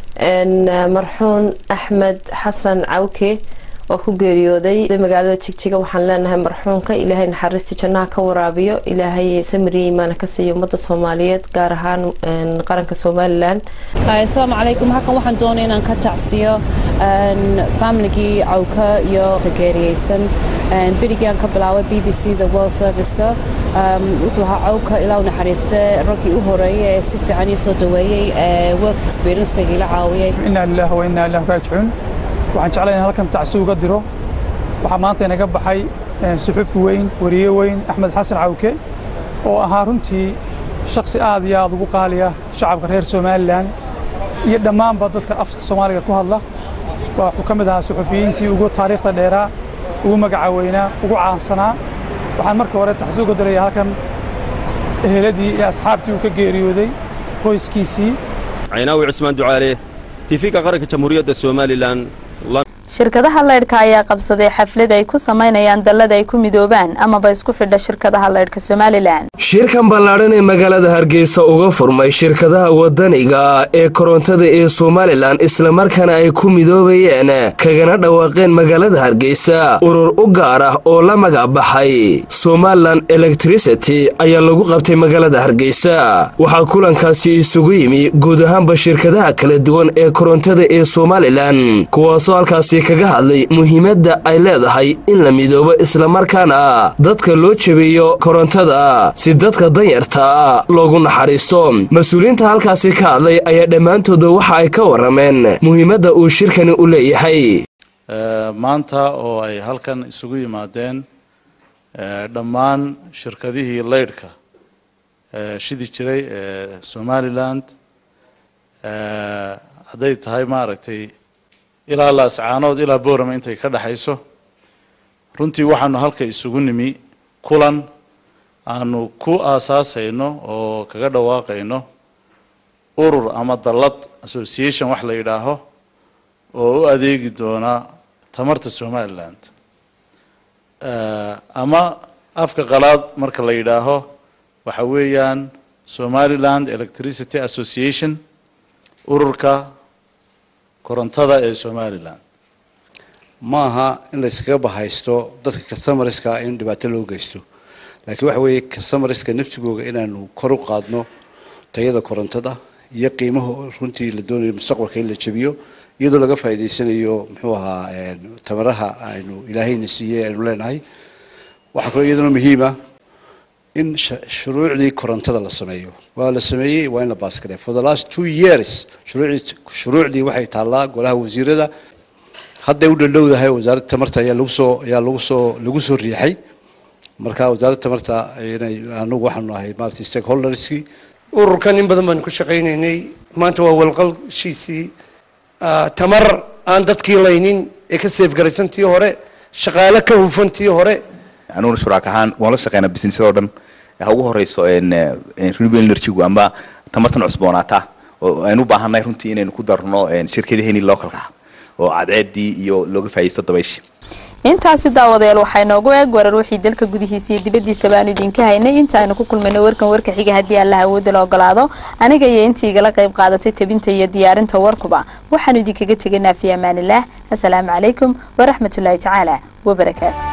marxuun axmed xasan cawke oo ku geeriyooday magaalada jigjiga waxaan leenahay marxuunka ilaahay naxariistii jannaha ka waraabiyo ilaahay samiriya imaana ka siiya ummadda soomaaliyeed gaar ahaan qaranka somalilan asalaamu calaykum halkan waxaan doonay inaan ka tacsiyo familigii cawka iyo geeriyeysan berigii aan ka bilaabay b b c the world serviceka wuxuu ahaa cawka ilaa u naxariiste raggii u horeeyay ee si fiican ii soo dhaweeyey work experiencekayga ila caawiyay inaa lillahi wa innaa ilaahi raajicuun waxaan jeclay in halkan tacsi uga diro waxaa maanta inaga baxay suxufi weyn wariye weyn axmed xasan cawke oo ahaa runtii shaksi aad iyo aad ugu qaaliya shacabka reer somalilan iyo dhammaanba dadka afka soomaaliga ku hadla wuxuu ka mid ahaa suxufiyiintii ugu taariikhda dheeraa ugu magaca weynaa ugu caansanaa waxaan marka hore tacsi uga diraya halkan eheladii iyo asxaabtii uu ka geeriyooday qoyskiisii caynaawi cismaan ducaale tifiga qaranka jamhuuriyadda somalilan shirkadaha leydhka ayaa qabsaday xaflad ay ku samaynayaan dallada ay ku midoobaan amaba isku xidha shirkadaha leydhka somalilan shirkan ballaadhan ee magaalada hargeysa uga furmay shirkadaha wadaniga ee korontada ee somalilan islamarkaana ay ku midoobayeen kagana dhawaaqeen magaalada hargeysa urur u gaar ah oo la magacbaxay somalilan electricity ayaa lagu qabtay magaalada hargeysa waxaa kulankaasi isugu yimi guud ahaanba shirkadaha kala duwan ee korontada ee somalilan kuwaasoo halkaasi kaga hadlay muhiimadda ay leedahay in la midoobo islamarkaana dadka loo jebiyo korontada si dadka danyarta loogu naxariisto mas-uuliyiinta halkaasi ka hadlay ayaa dhammaantooda waxa ay ka warrameen muhiimadda uu shirkani u leeyahay maanta oo ay halkan isugu yimaadeen dhammaan shirkadihii leydhka shidi jiray ee somaliland hadday tahay maaragtay ilaa laascaanood ilaa boorama intay ka dhexayso runtii waxaanu halka isugu nimi kulan aanu ku aasaasayno oo kaga dhawaaqayno urur ama dallad association wax la yidhaaho oo u adeegi doona tamarta somaliland ama afka qalaad marka la yidhaaho waxa weeyaan somaliland electricity association ururka korontada ee somalilan ma aha in layskaga bahaysto dadka customerska in dhibaato loo geysto laakiin waxa weeye customerska naftigooga inaanu kor u qaadno tayada korontada iyo qiimaha runtii la doonayo mustaqbalka in la jabiyo iyadoo laga faa'iidaysanayo muxuu ahaa tamaraha aynu ilaahayna siiyey aynu leenahay waxaa kaloo iyaduna muhiima in shuruucdii korontada la sameeyo waa la sameeyey waa in la baaskare for the last two years shuruucdii shuruucdii waxay taallaa golaha wasiirada hadday u dhaldhowdahay wasaaradda tamarta ayaa lagu soo ayaa lagu soo lagu soo riixay marka wasaaradda tamarta inay anagu waxaanu ahay maaragtay stakeholderskii ururkan in badan baanu ka shaqaynaynay maanta waa walqalshiisii tamar aan dadkii laynin ee ka seefgaraysantii hore shaqaale ka hufantii hore anuguna shuraak ahaan waan la shaqeynaa businessadoo dhan ha ugu horeyso renewable energygu amba tamartan cusboonaata oo aynu u baahannahay runtii inaynu ku darno shirkadaheeni localka ah oo cadceedii iyo looga faa'iidaysto dabayshii intaasi daawadayaal waxaa inoogu eeg warar wixii dalka gudihiisa iyo dibaddiisa baan idinka haynay inta aynu ku kulmayno warkan warka xiga haddii allaha awoodda la ogolaado aniga iyo intii igala qayb qaadatay tabinta iyo diyaarinta warkuba waxaanu idinkaga tegaynaa fi amaanillaah assalaamu calaykum waraxmatullaahi tacaala wabarakaatu